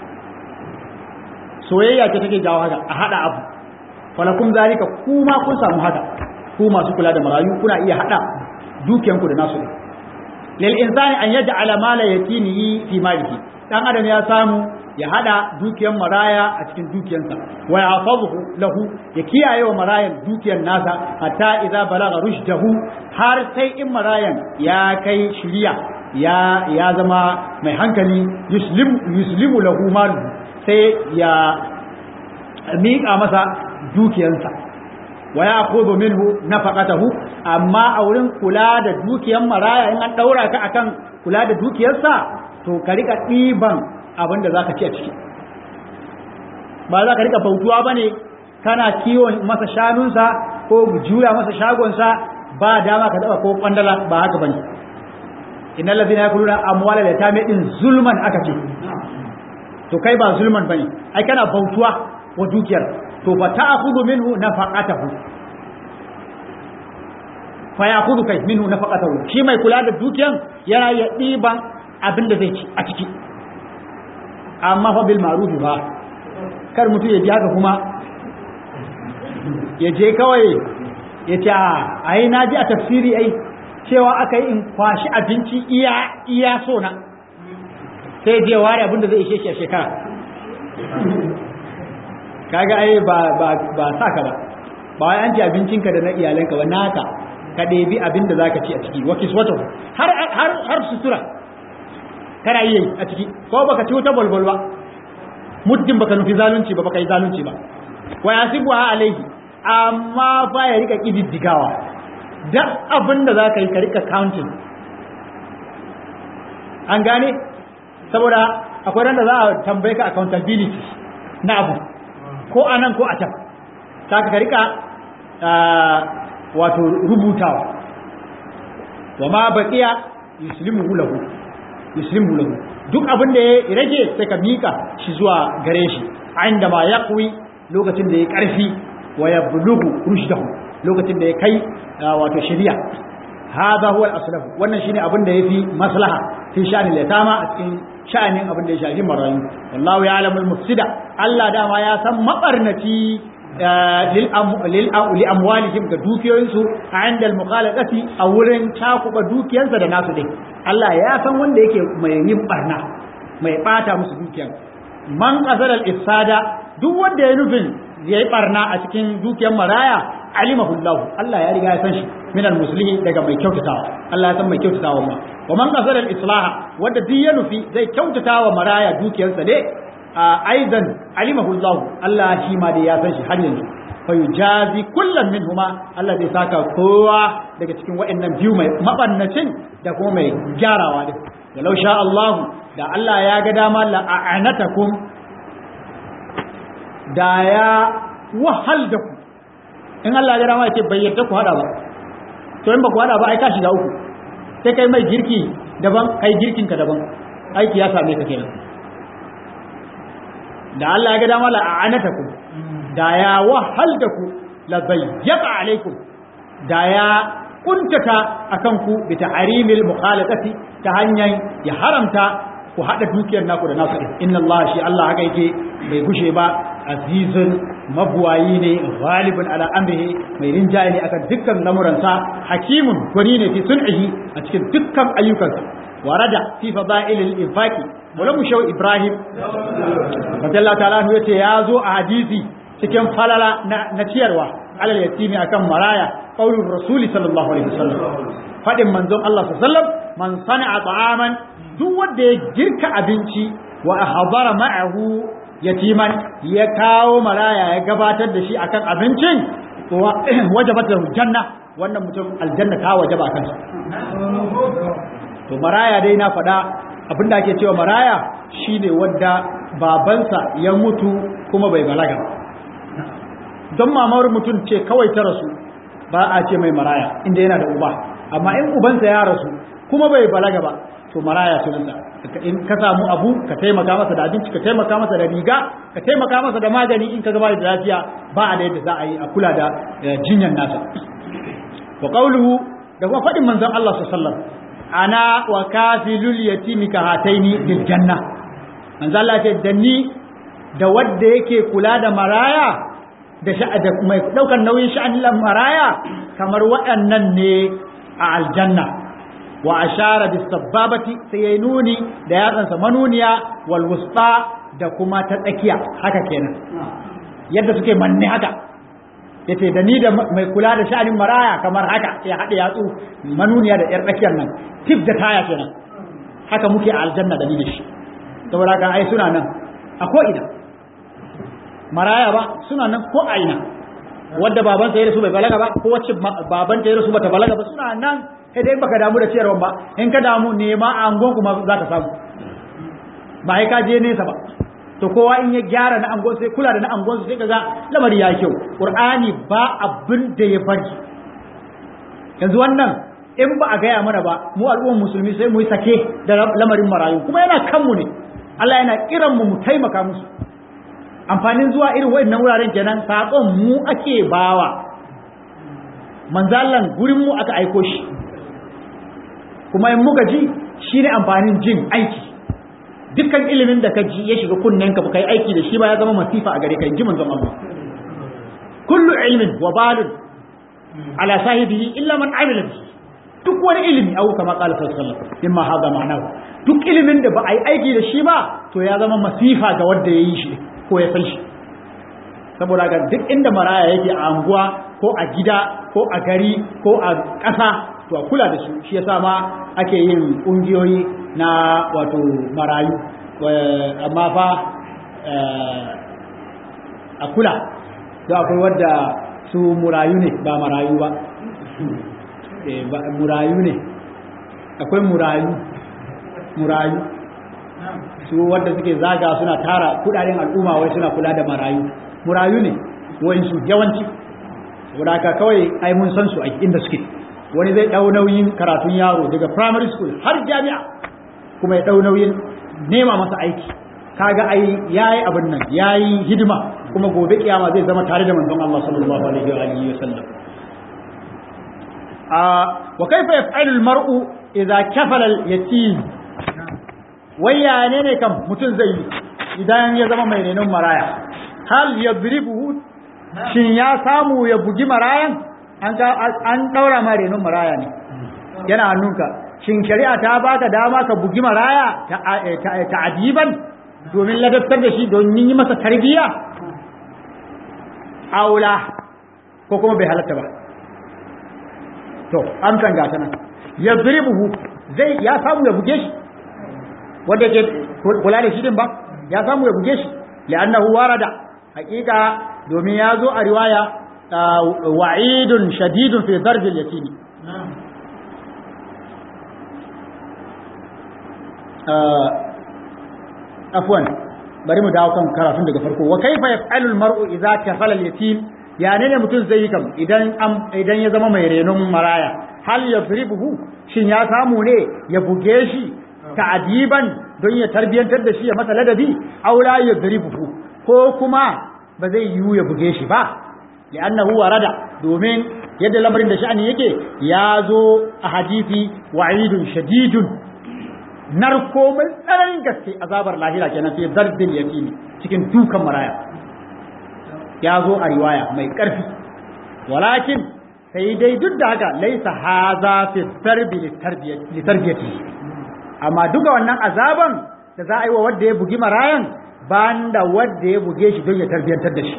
soyayya ce take jawo haka a hada abu falakum zalika kuma kun samu haka ku masu kula da marayu kuna iya hada dukiyanku da nasu lil insani an yaj'ala mala yatini fi malihi dan adam ya samu ya hada dukiyan maraya a cikin dukiyansa wa yahfazuhu lahu ya kiyaye wa marayan dukiyan nasa hatta idza balagha rushdahu har sai in marayan ya kai shiriya ya ya zama mai hankali yuslim yuslimu lahu malu sai ya miƙa masa dukiyansa wa ya khudhu minhu nafaqatahu amma a wurin kula da dukiyan maraya in an daura ka akan kula da dukiyarsa to ka rika ɗiban abin da zaka ci a ciki ba za ka rika bautuwa bane kana kiwon masa shanunsa ko juya masa shagonsa ba dama ka daba ko kwandala ba haka bane innal ladina yakuluna amwala yatami din zulman aka ce to kai ba zulman bane ai kana bautuwa wa dukiyar to fa ta'khudhu minhu nafaqatahu fa ya'khudhu kai minhu nafaqatahu shi mai kula da dukiyan yana ya diban abin da zai ci a ciki amma fa bil ma'ruf ba kar mutum ya ji haka kuma ya je kawai ya ce ai na ji a tafsiri ai cewa aka yi in kwashi abinci iya iya so na sai je ware abin da zai ishe shi a shekara kaga ai ba ba ba saka ba ba wai an ci abincinka da na iyalanka ba naka ka ɗebi abin da zaka ci a ciki wa kiswatu har har har sutura kana yi a ciki ko baka ci wata bolbol ba muddin baka nufi zalunci ba baka yi zalunci ba wa yasibu alaihi amma fa ya rika kididdigawa duk abin da zaka yi ka rika counting an gane saboda akwai ran da za a tambaye ka accountability na abu ko a nan ko a can saka ka rika wato rubutawa wa ma baqiya yuslimu lahu yuslimu lahu duk abin da ya rage sai ka mika shi zuwa gare shi inda ma yaqwi lokacin da ya karfi wa yablughu rushdahu lokacin da ya kai wato shari'a hada huwa al-aslaf wannan shine abin da yafi maslaha fi sha'anil yatama a cikin sha'anin abin da ya shafi marayu wallahu ya'lamul mufsida Allah dama ya san mabarnaci li amwalihim ga dukiyoyinsu a inda al-mukhalaqati a wurin takuba dukiyansa da nasu din Allah ya san wanda yake mai yin barna mai bata musu dukiyan man qasara al-ifsada duk wanda ya nufin yayi barna a cikin dukiyar maraya alimahu Allah Allah ya riga ya san shi min al-muslimin daga mai kyautatawa Allah ya san mai kyautatawa ma wa man qasara al-islaha wanda duk ya nufi zai kyautatawa maraya dukiyarsa ne aidan alimahu Allah Allah shi ma dai ya san shi har yanzu fa yujazi kullam minhuma Allah zai saka kowa daga cikin waɗannan biyu mai mabannacin da kuma mai gyarawa din walau sha Allah da Allah ya ga dama la a'anatakum da ya wahal da ku in Allah ya ga dama yake bai yarda ku hada ba to in ba ku hada ba ai ka shiga uku sai kai mai girki daban kai girkin ka daban aiki ya same ka kenan da Allah ya ga dama la a'anatakum da ya wahal da ku la bayyata alaikum da ya kuntata akan ku bi ta'arimil mukhalafati ta hanyar ya haramta ku hada dukiyar naku da nasu inna Allah shi Allah haka yake bai gushe ba azizun mabuwayi ne ghalibun ala amrihi mai rinjaye ne akan dukkan lamuransa hakimun gwani ne fi sun'ihi a cikin dukkan ayyukansa warada fi fadailil infaqi wala mu shaw ibrahim radiyallahu ta'ala anhu yace ya zo a hadisi cikin falala na ciyarwa alal yatimi akan maraya qaulur rasuli sallallahu alaihi wasallam fadin manzon Allah sallallahu alaihi wasallam man sana'a ta'aman duk wanda ya girka abinci wa ahdara ma'ahu yatiman ya kawo maraya ya gabatar da shi akan abincin wajabat lahu janna wannan mutum aljanna ta wajaba akan sa to maraya dai na faɗa abinda ake cewa maraya shine wanda babansa ya mutu kuma bai balaga don mamar mutum ce kawai ta rasu ba a ce mai maraya inda yana da uba amma in ubansa ya rasu kuma bai balaga ba to maraya sunansa in ka samu abu ka taimaka masa da abinci ka taimaka masa da riga ka taimaka masa da magani in ka gaba da lafiya ba a da yadda za a yi a kula da jinyar nasa wa qawluhu da kuma faɗin manzon Allah sallallahu alaihi wasallam ana wa kafilul yatimi ka hataini bil janna manzon Allah ce da ni da wanda yake kula da maraya da da mai daukar nauyin sha'anin maraya kamar waɗannan ne a aljanna wa ashara bis sababati sai yayi nuni da yatsansa manuniya wal wusta da kuma ta tsakiya haka kenan yadda suke manne haka yace da ni da mai kula da sha'anin maraya kamar haka ya haɗe yatsu manuniya da yar tsakiyar nan tif da taya kenan haka muke a aljanna da ni da shi saboda haka ai suna nan a ko ina maraya ba suna nan ko a ina wadda baban ya rasu bai balaga ba ko wacce baban ya rasu bata balaga ba suna nan sai dai baka damu da ciyarwa ba in ka damu nema a angon kuma za ka samu ba sai ka je nesa ba to kowa in ya gyara na angon sai kula da na angon sai kaga lamari ya kyau qur'ani ba abin da ya bari yanzu wannan in ba a gaya mana ba mu al'ummar musulmi sai mu yi sake da lamarin marayu kuma yana kanmu ne Allah yana kiran mu mu taimaka musu amfanin zuwa irin waɗannan wuraren kenan saƙon mu ake bawa manzalan gurin mu aka aiko shi kuma in muka ji shine amfanin jin aiki dukkan ilimin da ka ji ya shiga kunnen ka kai aiki da shi ba ya zama masifa a gare ka ji manzon Allah kullu ilmin wa balun ala sahibihi illa man amila bihi duk wani ilimi au kama qala sallallahu alaihi wasallam mimma hada ma'anahu duk ilimin da ba a yi aiki da shi ba to ya zama masifa ga wanda ya yi shi ko ya san shi saboda ga duk inda maraya yake a anguwa ko a gida ko a gari ko a ƙasa to a kula da su shi yasa ma ake yin ƙungiyoyi na wato marayu amma fa a kula to akwai wadda su murayu ne ba marayu ba murayu ne akwai murayu murayu su wadda suke zaga suna tara kudaden al'umma wai suna kula da marayu murayu ne wayansu yawanci saboda haka kawai ai mun san su a inda suke wani zai dau nauyin karatun yaro daga primary school har jami'a kuma ya dau nauyin nema masa aiki kaga ai yayi abin nan yayi hidima kuma gobe kiyama zai zama tare da manzon Allah sallallahu alaihi wa alihi wasallam wa kaifa yaf'alu al-mar'u idza kafala al-yatim wayya ne ne kam mutum zai yi idan ya zama mai renon maraya hal yadribuhu shin ya samu ya bugi marayan an an daura ma renon maraya ne yana hannunka shin shari'a ta baka dama ka bugi maraya ta adiban domin ladabtar da shi don yi masa tarbiyya aula ko kuma bai halatta ba to amsan gata nan ya zuribuhu zai ya samu ya buge shi wanda ke kula da shi din ba ya samu ya buge shi li'annahu warada hakika domin ya zo a riwaya wa'idun shadidun fi zarbil yatimi afwan bari mu dawo kan karatun daga farko wa kaifa yaf'alu al-mar'u idza kafala al-yatim ya ne mutum zai yi kam idan idan ya zama mai renon maraya hal yadribuhu shin ya samu ne ya buge shi ta'diban don ya tarbiyantar da shi ya masa ladabi aw la yadribuhu ko kuma ba zai yiwu ya buge shi ba li'annahu warada domin yadda lamarin da sha'ani yake ya zo a hadisi wa'idun shadidun narko mai tsananin gaske azabar lahira kenan sai zarbin yaqini cikin dukan maraya ya zo a riwaya mai ƙarfi walakin sai dai duk da haka laisa haza fi tarbi li tarbiyati amma duka wannan azaban da za a yi wa wanda ya bugi marayan banda wanda ya buge shi don ya tarbiyantar da shi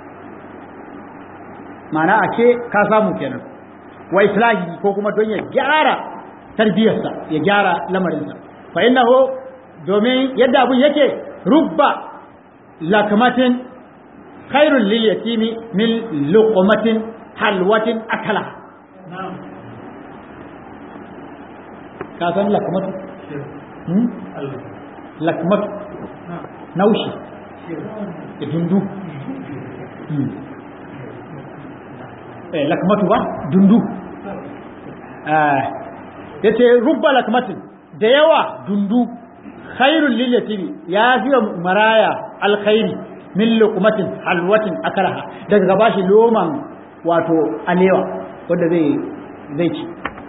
mana a ce ka samu kenan wa islahi ko kuma don ya gyara tarbiyarsa ya gyara lamarinsa fa innahu domin yadda abun yake rubba lakmatin khairul lil yatimi min luqmatin halwatin akala ka san lakmatu hmm? lakmatu naushi da dundu eh lakmatu ba dundu ya ce rubba lakmatin da yawa dundu khairul lil yatimi ya fi maraya alkhairi min luqmatin halwatin akalaha daga gaba shi loman wato alewa wanda zai zai ci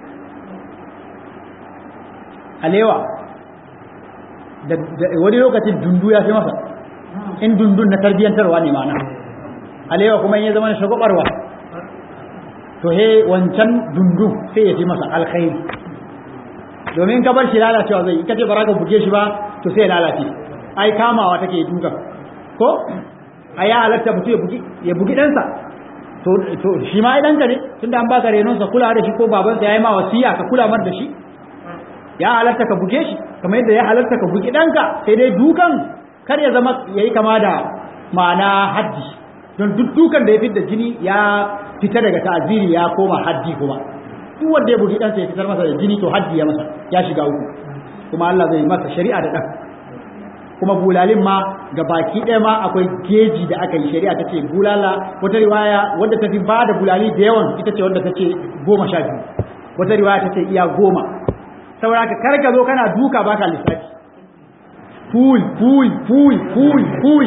alewa da wani lokacin dundu ya fi masa in dundun na tarbiyantarwa ne mana alewa kuma in ya zama shagwabarwa to he wancan dundu sai ya fi masa alkhairi domin ka bar shi lalacewa zai ita ce ba ka buge shi ba to sai ya lalace ai kamawa take duka ko a ya halatta mutum ya bugi ɗansa to shi ma ɗanka ne tunda an baka renonsa kula da shi ko babansa ya yi ma wasiya ka kula mar da shi ya halatta ka buge shi kamar yadda ya halatta ka bugi ɗanka sai dai dukan kar ya zama ya yi kama da ma'ana haddi don duk dukan da ya fitar da jini ya fita daga ta'aziri ya koma haddi kuma duk wanda ya bugi ɗansa ya fitar masa da jini to haddi ya masa ya shiga uku kuma Allah zai masa shari'a da ɗan kuma bulalin ma ga baki ɗaya ma akwai geji da aka yi shari'a ta ce bulala wata riwaya wadda ta fi ba da bulali da yawan ita ce wadda ta ce goma sha biyu wata riwaya ta ce iya goma saboda ka karka zo kana duka baka lissafi ful ful ful ful ful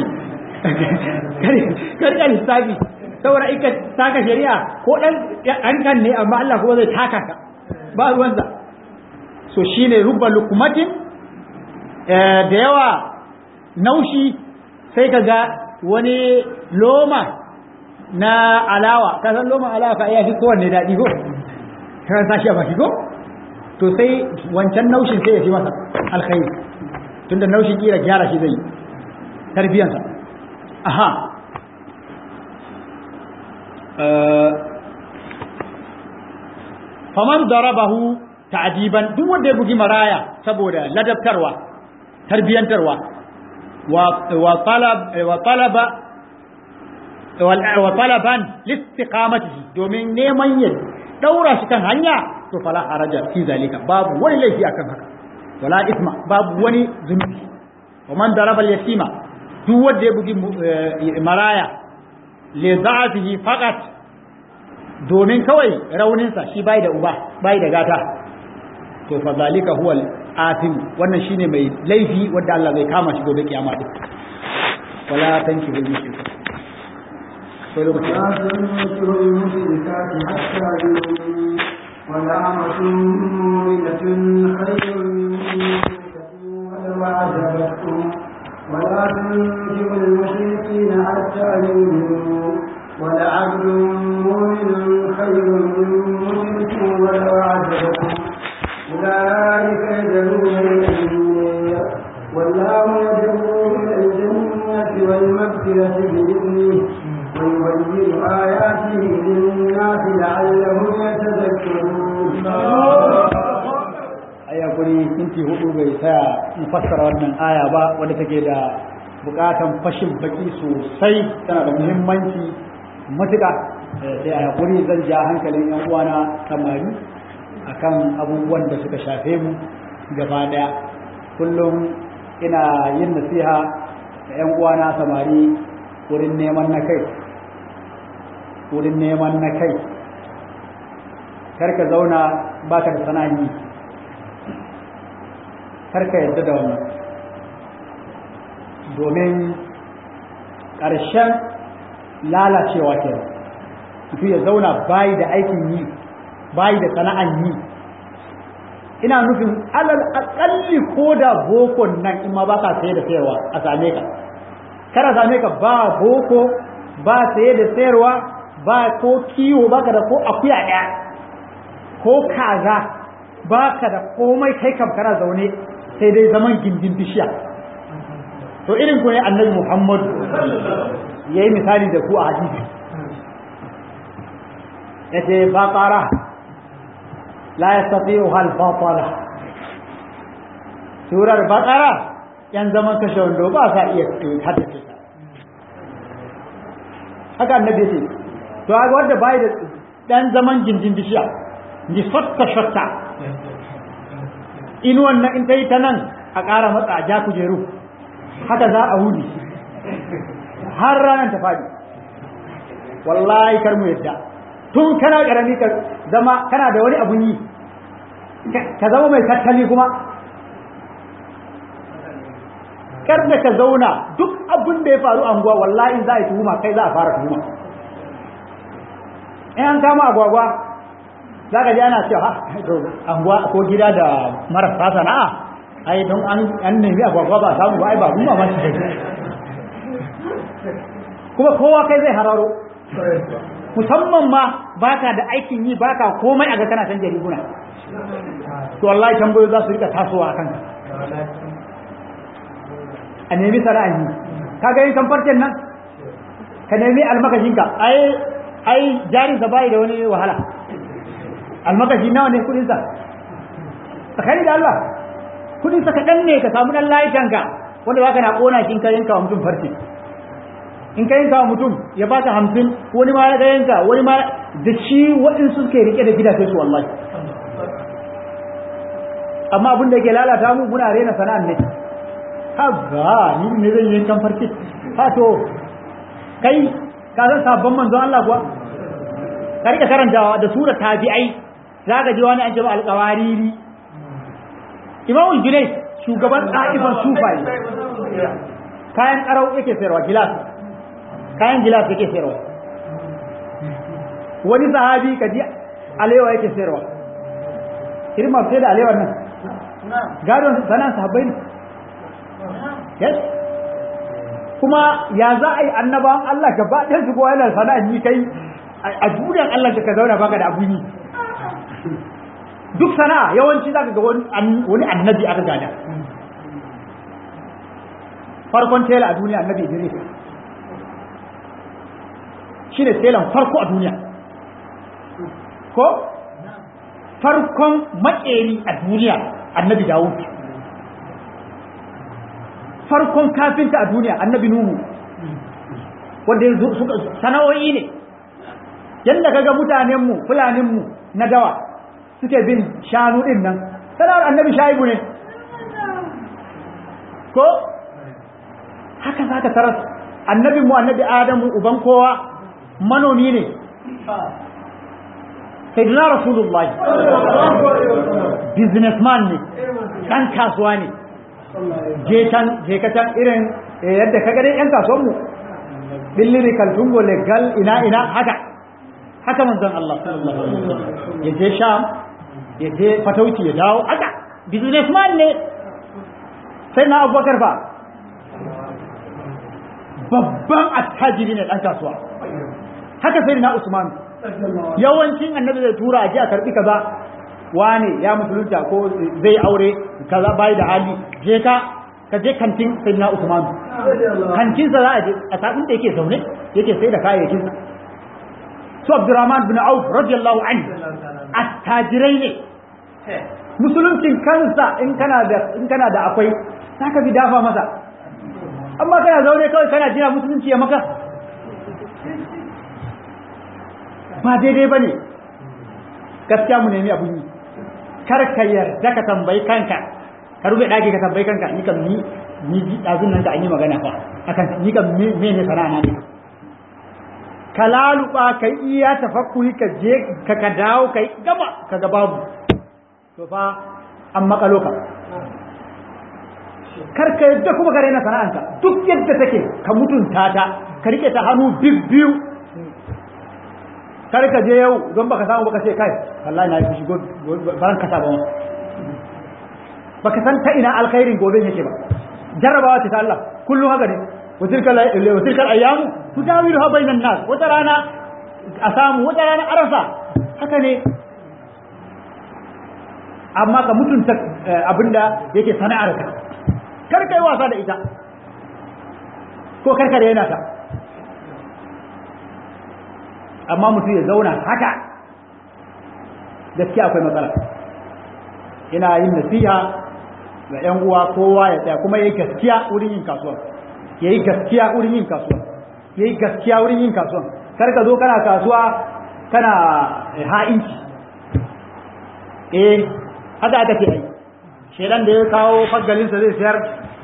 karka lissafi saboda ika taka shari'a ko ɗan kan ne amma Allah kuma zai taka ka ba ruwansa so shine rubba lukumatin da yawa naushi sai ka ga wani loma na alawa ka san loma alawa ka iya fi kowanne daɗi ko ka sa shi a baki ko to sai wancan naushin sai ya fi masa alkhairi tunda naushin kira gyara shi zai tarbiyansa aha faman darabahu ta'diban duk wanda ya bugi maraya saboda ladabtarwa tarbiyantarwa وطلب وطلب وطلبا لاستقامته domin neman ya daura shi kan hanya to fala haraja fi zalika babu wani laifi akan haka wala isma babu wani zunubi wa man daraba al-yatima duk wanda ya bugi maraya li da'atihi faqat domin kawai rauninsa shi bai da uba bai da gata to fa zalika huwa atim wannan shine mai laifi wanda Allah zai kama shi gobe kiyama din wala tanki bil mushrik ko lokaci ولا تنكروا المشركات حتى يؤمنوا ولأمة مؤمنة خير من مشركة ولو أعجبتكم ولا تنكروا المشركين حتى يؤمنوا ولعبد مؤمن خير من مشرك ولو أعجبكم أولئك يدعون إلى النار والله يدعو إلى الجنة والمغفرة بإذنه ويبين آياته للناس لعلهم يتذكرون aya guri minti hudu bai saya in fassara wannan aya ba wadda take da bukatan fashin baki sosai tana da muhimmanci matuƙa sai a hakuri zan ja hankalin yan uwana samari akan abubuwan da suka shafe mu gaba daya kullum ina yin nasiha da yan uwana samari wurin neman na kai wurin neman na kai karka zauna baka da sana'i karka yadda da wannan domin ƙarshen lalacewa ke mutum ya zauna bayi da aikin yi bayi da sana'an yi ina nufin alal akalli ko da bokon nan in ma ba ka saye da sayarwa a same ka kada same ka ba boko ba saye da sayarwa ba ko kiwo baka da ko akuya ɗaya ko kaza baka da komai kai kam kana zaune sai dai zaman gindin bishiya to irin ku ne annabi Muhammad yayi misali da ku a hadisi yace baqara la yastati'u hal batala surar baqara yan zaman kashe wando ba sa iya haddace ta haka annabi yace to ga wanda bai da dan zaman gindin bishiya ni fatta shatta in wannan in ta yi ta nan a ƙara matsa a ja kujeru haka za a wuni har ranar ta faɗi wallahi kar mu yadda tun kana ƙarami ka zama kana da wani abun yi ka zama mai tattali kuma kar da ka zauna duk abin da ya faru a unguwa wallahi za a yi tuhuma kai za a fara tuhuma in an kama agwagwa za ka ji ana cewa anguwa ko gida da marasa sana'a ai don an nemi agwagwa ba samu ba ai ba kuma ma shi kuma kowa kai zai hararo musamman ma baka da aikin yi baka komai a ga kana san jariguna to wallahi tambayo za su rika tasowa akan ka a nemi sana'a yi kaga yin kamfarcen nan ka nemi almakashinka ai ai jarinsa bai da wani wahala almakashi nawa ne kudinsa tsakani da Allah kudinsa kaɗan ne ka samu ɗan layukanka wanda ba ka na ƙona shi in ka yanka wa mutum farce in ka yanka wa mutum ya baka hamsin wani ma ya yanka wani ma da shi waɗansu suke rike da gidaje su wallahi amma abin da ke lalata mu muna rena sana'an ne ha ga ni ne zan yankan farce ha to kai ka san sabon manzon Allah kuwa ka rika karantawa da sura tabi'ai za ka ji wani an jama alƙawariri imamul junai shugaban ɗa'ifan sufai kayan ƙarau yake sayarwa gilas kayan gilas yake sayarwa wani sahabi ka ji alewa yake sayarwa irin masu sai da alewar nan gadon sanan sahabbai ne yes kuma ya za a yi annabawan Allah gaba ɗaya su kowa yana sana'a yi kai a duniyar Allah ka zauna baka da abun yi duk sana'a yawanci zaka ga wani annabi aka gada farkon tela a duniya annabi Idris shine telan farko a duniya ko farkon makeri a duniya annabi Dawud farkon kafinta a duniya annabi Nuhu wanda suka sana'o'i ne yadda kaga mutanenmu fulaninmu na dawa suke bin shanu din nan sana'ar annabi shaibu ne ko haka za ka taras annabinmu annabi adamu uban kowa manomi ne sayyidina rasulullahi businessman ne ɗan kasuwa ne je can je ka can irin yadda ka gani yan kasuwanmu billiri kaltungo legal ina ina haka haka manzon Allah sallallahu alaihi wasallam ya je Sham ya je fatauci ya dawo haka businessman ne sai na Abubakar fa babban attajiri ne dan kasuwa haka sai na Usman yawancin annabi zai tura a ji a karbi kaza wane ya musulunta ko zai aure kaza bai da hali je ka ka je kantin sayyidina Usman kantin sa za a je a sabin da yake zaune yake sai da kayayyakin sa su Abdurrahman bin Auf radiyallahu anhu attajirai ne musuluncin kansa in kana da in kana da akwai zaka bi dafa masa amma kana zaune kawai kana jira musulunci ya maka ba daidai bane gaskiya mu nemi abun yi kar ka yarda ka tambayi kanka ka rufe daki ka tambayi kanka ni kam ni ni ji dazun nan da an yi magana fa akan ni kam me ne sana'a na ne ka laluba ka iya tafakkuri ka je ka ka dawo ka gaba ka ga babu to fa an makalo ka kar ka yadda kuma ka raina sana'anka duk yadda take ka mutunta ta ka rike ta hannu biyu kar ka je yau don baka samu baka ce kai wallahi na yi fushi baran kasa ba baka san ta ina alkhairin gobe yake ba jarrabawa ce ta Allah kullum haka ne watilka ayyamu tudawiluha bainan nas wata rana a samu wata rana arasa haka ne amma ka mutunta abinda yake sana'ar ka kar kai wasa da ita ko kar ka yana ta amma mutum ya zauna haka gaskiya akwai matsala ina yin nasiha ga yan uwa kowa ya tsaya kuma yayi gaskiya wurin yin kasuwa yayi gaskiya wurin yin kasuwa yayi gaskiya wurin yin kasuwa kar ka zo kana kasuwa kana ha'inci eh haka aka ce ai shedan da ya kawo faggalinsa zai sayar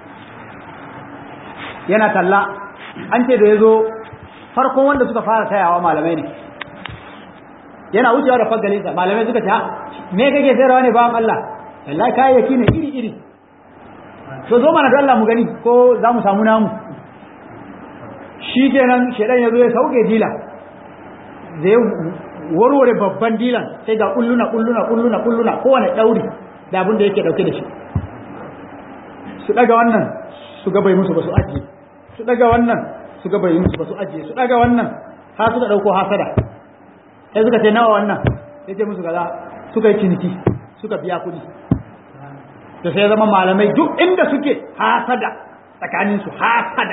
yana talla an ce da ya zo farkon wanda suka fara tayawa malamai ne yana wucewa da faggalinsa malamai suka ce me kake sayarwa ne bawan Allah wallahi kayayyaki ne iri iri to zo mana da Allah mu gani ko za mu samu namu shi kenan shedan ya zo ya sauke dila zai warware babban dilan sai ga kulluna kulluna kulluna kulluna kowane dauri da abin da yake dauke da shi su daga wannan su ga bai musu ba su ajiye su daga wannan su ga bai musu ba su ajiye su daga wannan har suka dauko hasada sai suka ce nawa wannan sai ce musu kaza suka yi ciniki suka biya kuɗi da sai zama malamai duk inda suke hasada tsakanin su hasada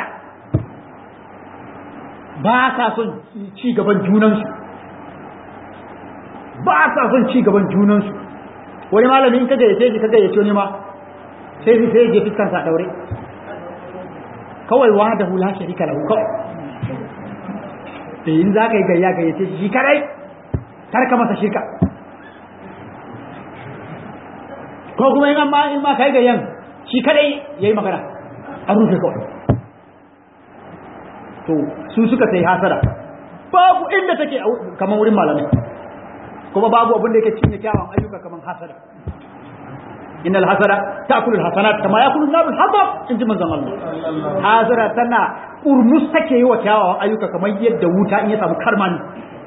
ba sa son ci gaban junansu ba sa son ci gaban junansu wani malami in ka gayyace shi ka gayyace wani ma sai sai sai je fiskan sa daure kawai wa da hula sharika lahu kawai in za ka yi gayya gayyace shi shi kadai kar ka masa shirka ko kuma in ma in ma kai gayyan shi kadai yayi magana an rufe kawai to su suka sai hasara babu inda take kamar wurin malamai kuma babu abin da yake cinye kyawun ayyuka kamar hasada innal hasada ta'kulu alhasanat kama yakulu an-nar al-hatab inji manzon Allah hasada tana urmus take yi wa kyawawan ayyuka kamar yadda wuta in ya samu karmani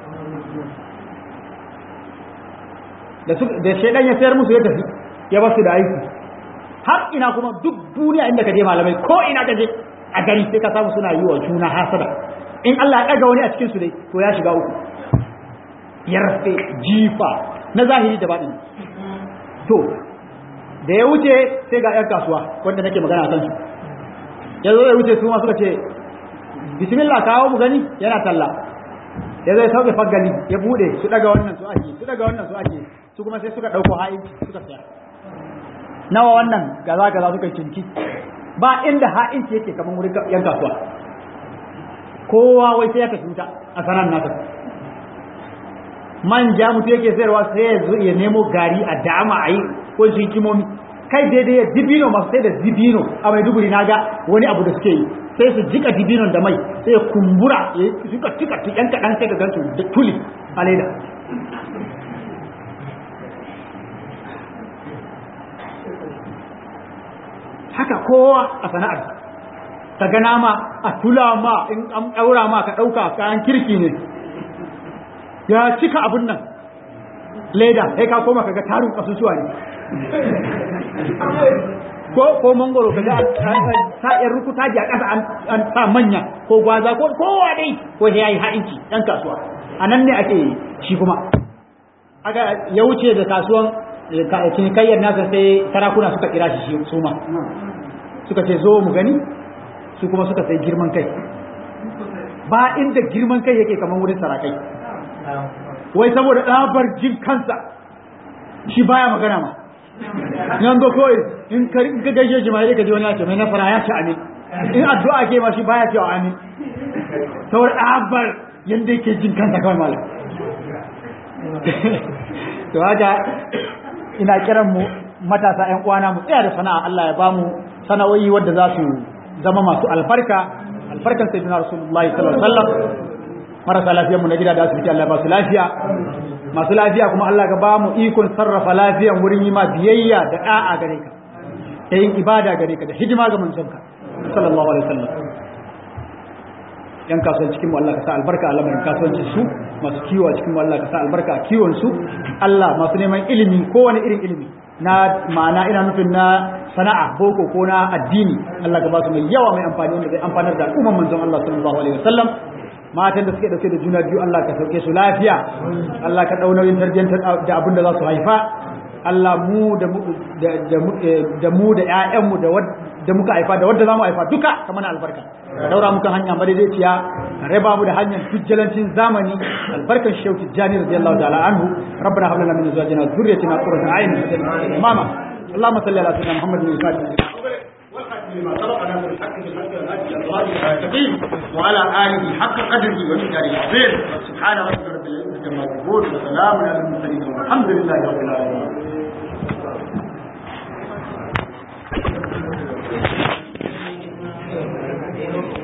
da su da shedan ya sayar musu ya tafi ya ba su da aiki har ina kuma duk duniya inda ka je malamai ko ina ka je a gari sai ka samu suna yi wa juna hasada in Allah ya ɗaga wani a cikin su dai to ya shiga uku yarfe jifa na zahiri da baɗin to da ya wuce sai ga 'yan kasuwa wanda nake magana kan su ya zo ya wuce su ma suka ce bismillah kawo mu gani yana talla ya zai sauke fagali ya bude su daga wannan su ake su daga wannan su ake su kuma sai suka ɗauko ha'inci suka saya nawa wannan gaza gaza suka yi cinki ba inda ha'inci yake kamar wurin yan kasuwa kowa wai sai ya tafi wuta a sanar nasa manja mutu yake sayarwa sai ya zo ya nemo gari a dama a yi ko shi kimomi kai daidai ya dibino masu sai da dibino a mai duburi na ga wani abu da suke yi sai su jika dibinon da mai sai ya kumbura ya suka cika yan kaɗan sai ka gansu da tuli a leda haka kowa a sana'ar ka ga nama a tula ma in an ɗaura ma ka ɗauka kayan kirki ne ya cika abun nan leda sai ka koma kaga tarin kasusuwa ne ko ko mangoro kaga ta yar rukuta ji a ƙasa an sa manya ko gwaza ko kowa dai ko yayi ha'inci dan kasuwa anan ne ake shi kuma aka ya wuce da kasuwan cinikayyar nasa sai sarakuna suka kira shi su ma suka ce zo mu gani su kuma suka sai girman kai ba inda girman kai yake kamar wurin sarakai wai saboda ɗabar jin kansa shi baya magana ma yan zo kawai in ka gaishe shi ma sai ka ji wani ya ce mai nasara ya ce amin in addu'a ke ma shi baya cewa amin saboda ɗabar yadda yake jin kansa kawai malam to haka ina kiran mu matasa ƴan uwana mu tsaya da sana'a Allah ya bamu sana'o'i wadda za su zama masu albarka albarkan sayyidina rasulullahi sallallahu alaihi wasallam marasa lafiyar mu na gida da asibiti Allah ya ba su lafiya masu lafiya kuma Allah ka ba mu ikon sarrafa lafiyan wurin yi ma biyayya da da'a gare ka da yin ibada gare ka da hidima ga manzonka sallallahu alaihi wasallam yan kasuwanci cikin mu Allah ka sa albarka a lamarin kasuwancin su masu kiwo a cikin mu Allah ka sa albarka a kiwon su Allah masu neman ilimi kowane irin ilimi na ma'ana ina nufin na sana'a boko ko na addini Allah ka ba su mai yawa mai amfani wanda zai amfanar da al'umman manzon Allah sallallahu alaihi wasallam matan da suke dauke da juna biyu Allah ka sauke su lafiya Allah ka dau nauyin tarbiyyantar da abin da za su haifa Allah mu da mu da mu da ƴaƴan mu da muka haifa da wanda zamu haifa duka ka mana albarka daura muka hanya madaidaiciya raba mu da hanyar tujjalancin zamani albarkan shauki jani radiyallahu ta'ala anhu rabbana hab lana min azwajina dhurriyyatina qurrata a'yun mama اللهم صل على سيدنا محمد بن لما سبقنا من الحق بالحق والهدي الله المستقيم وعلى اله حق قدره ومقداره العظيم سبحان ربك رب العزه عما يصفون وسلام على المرسلين والحمد لله رب العالمين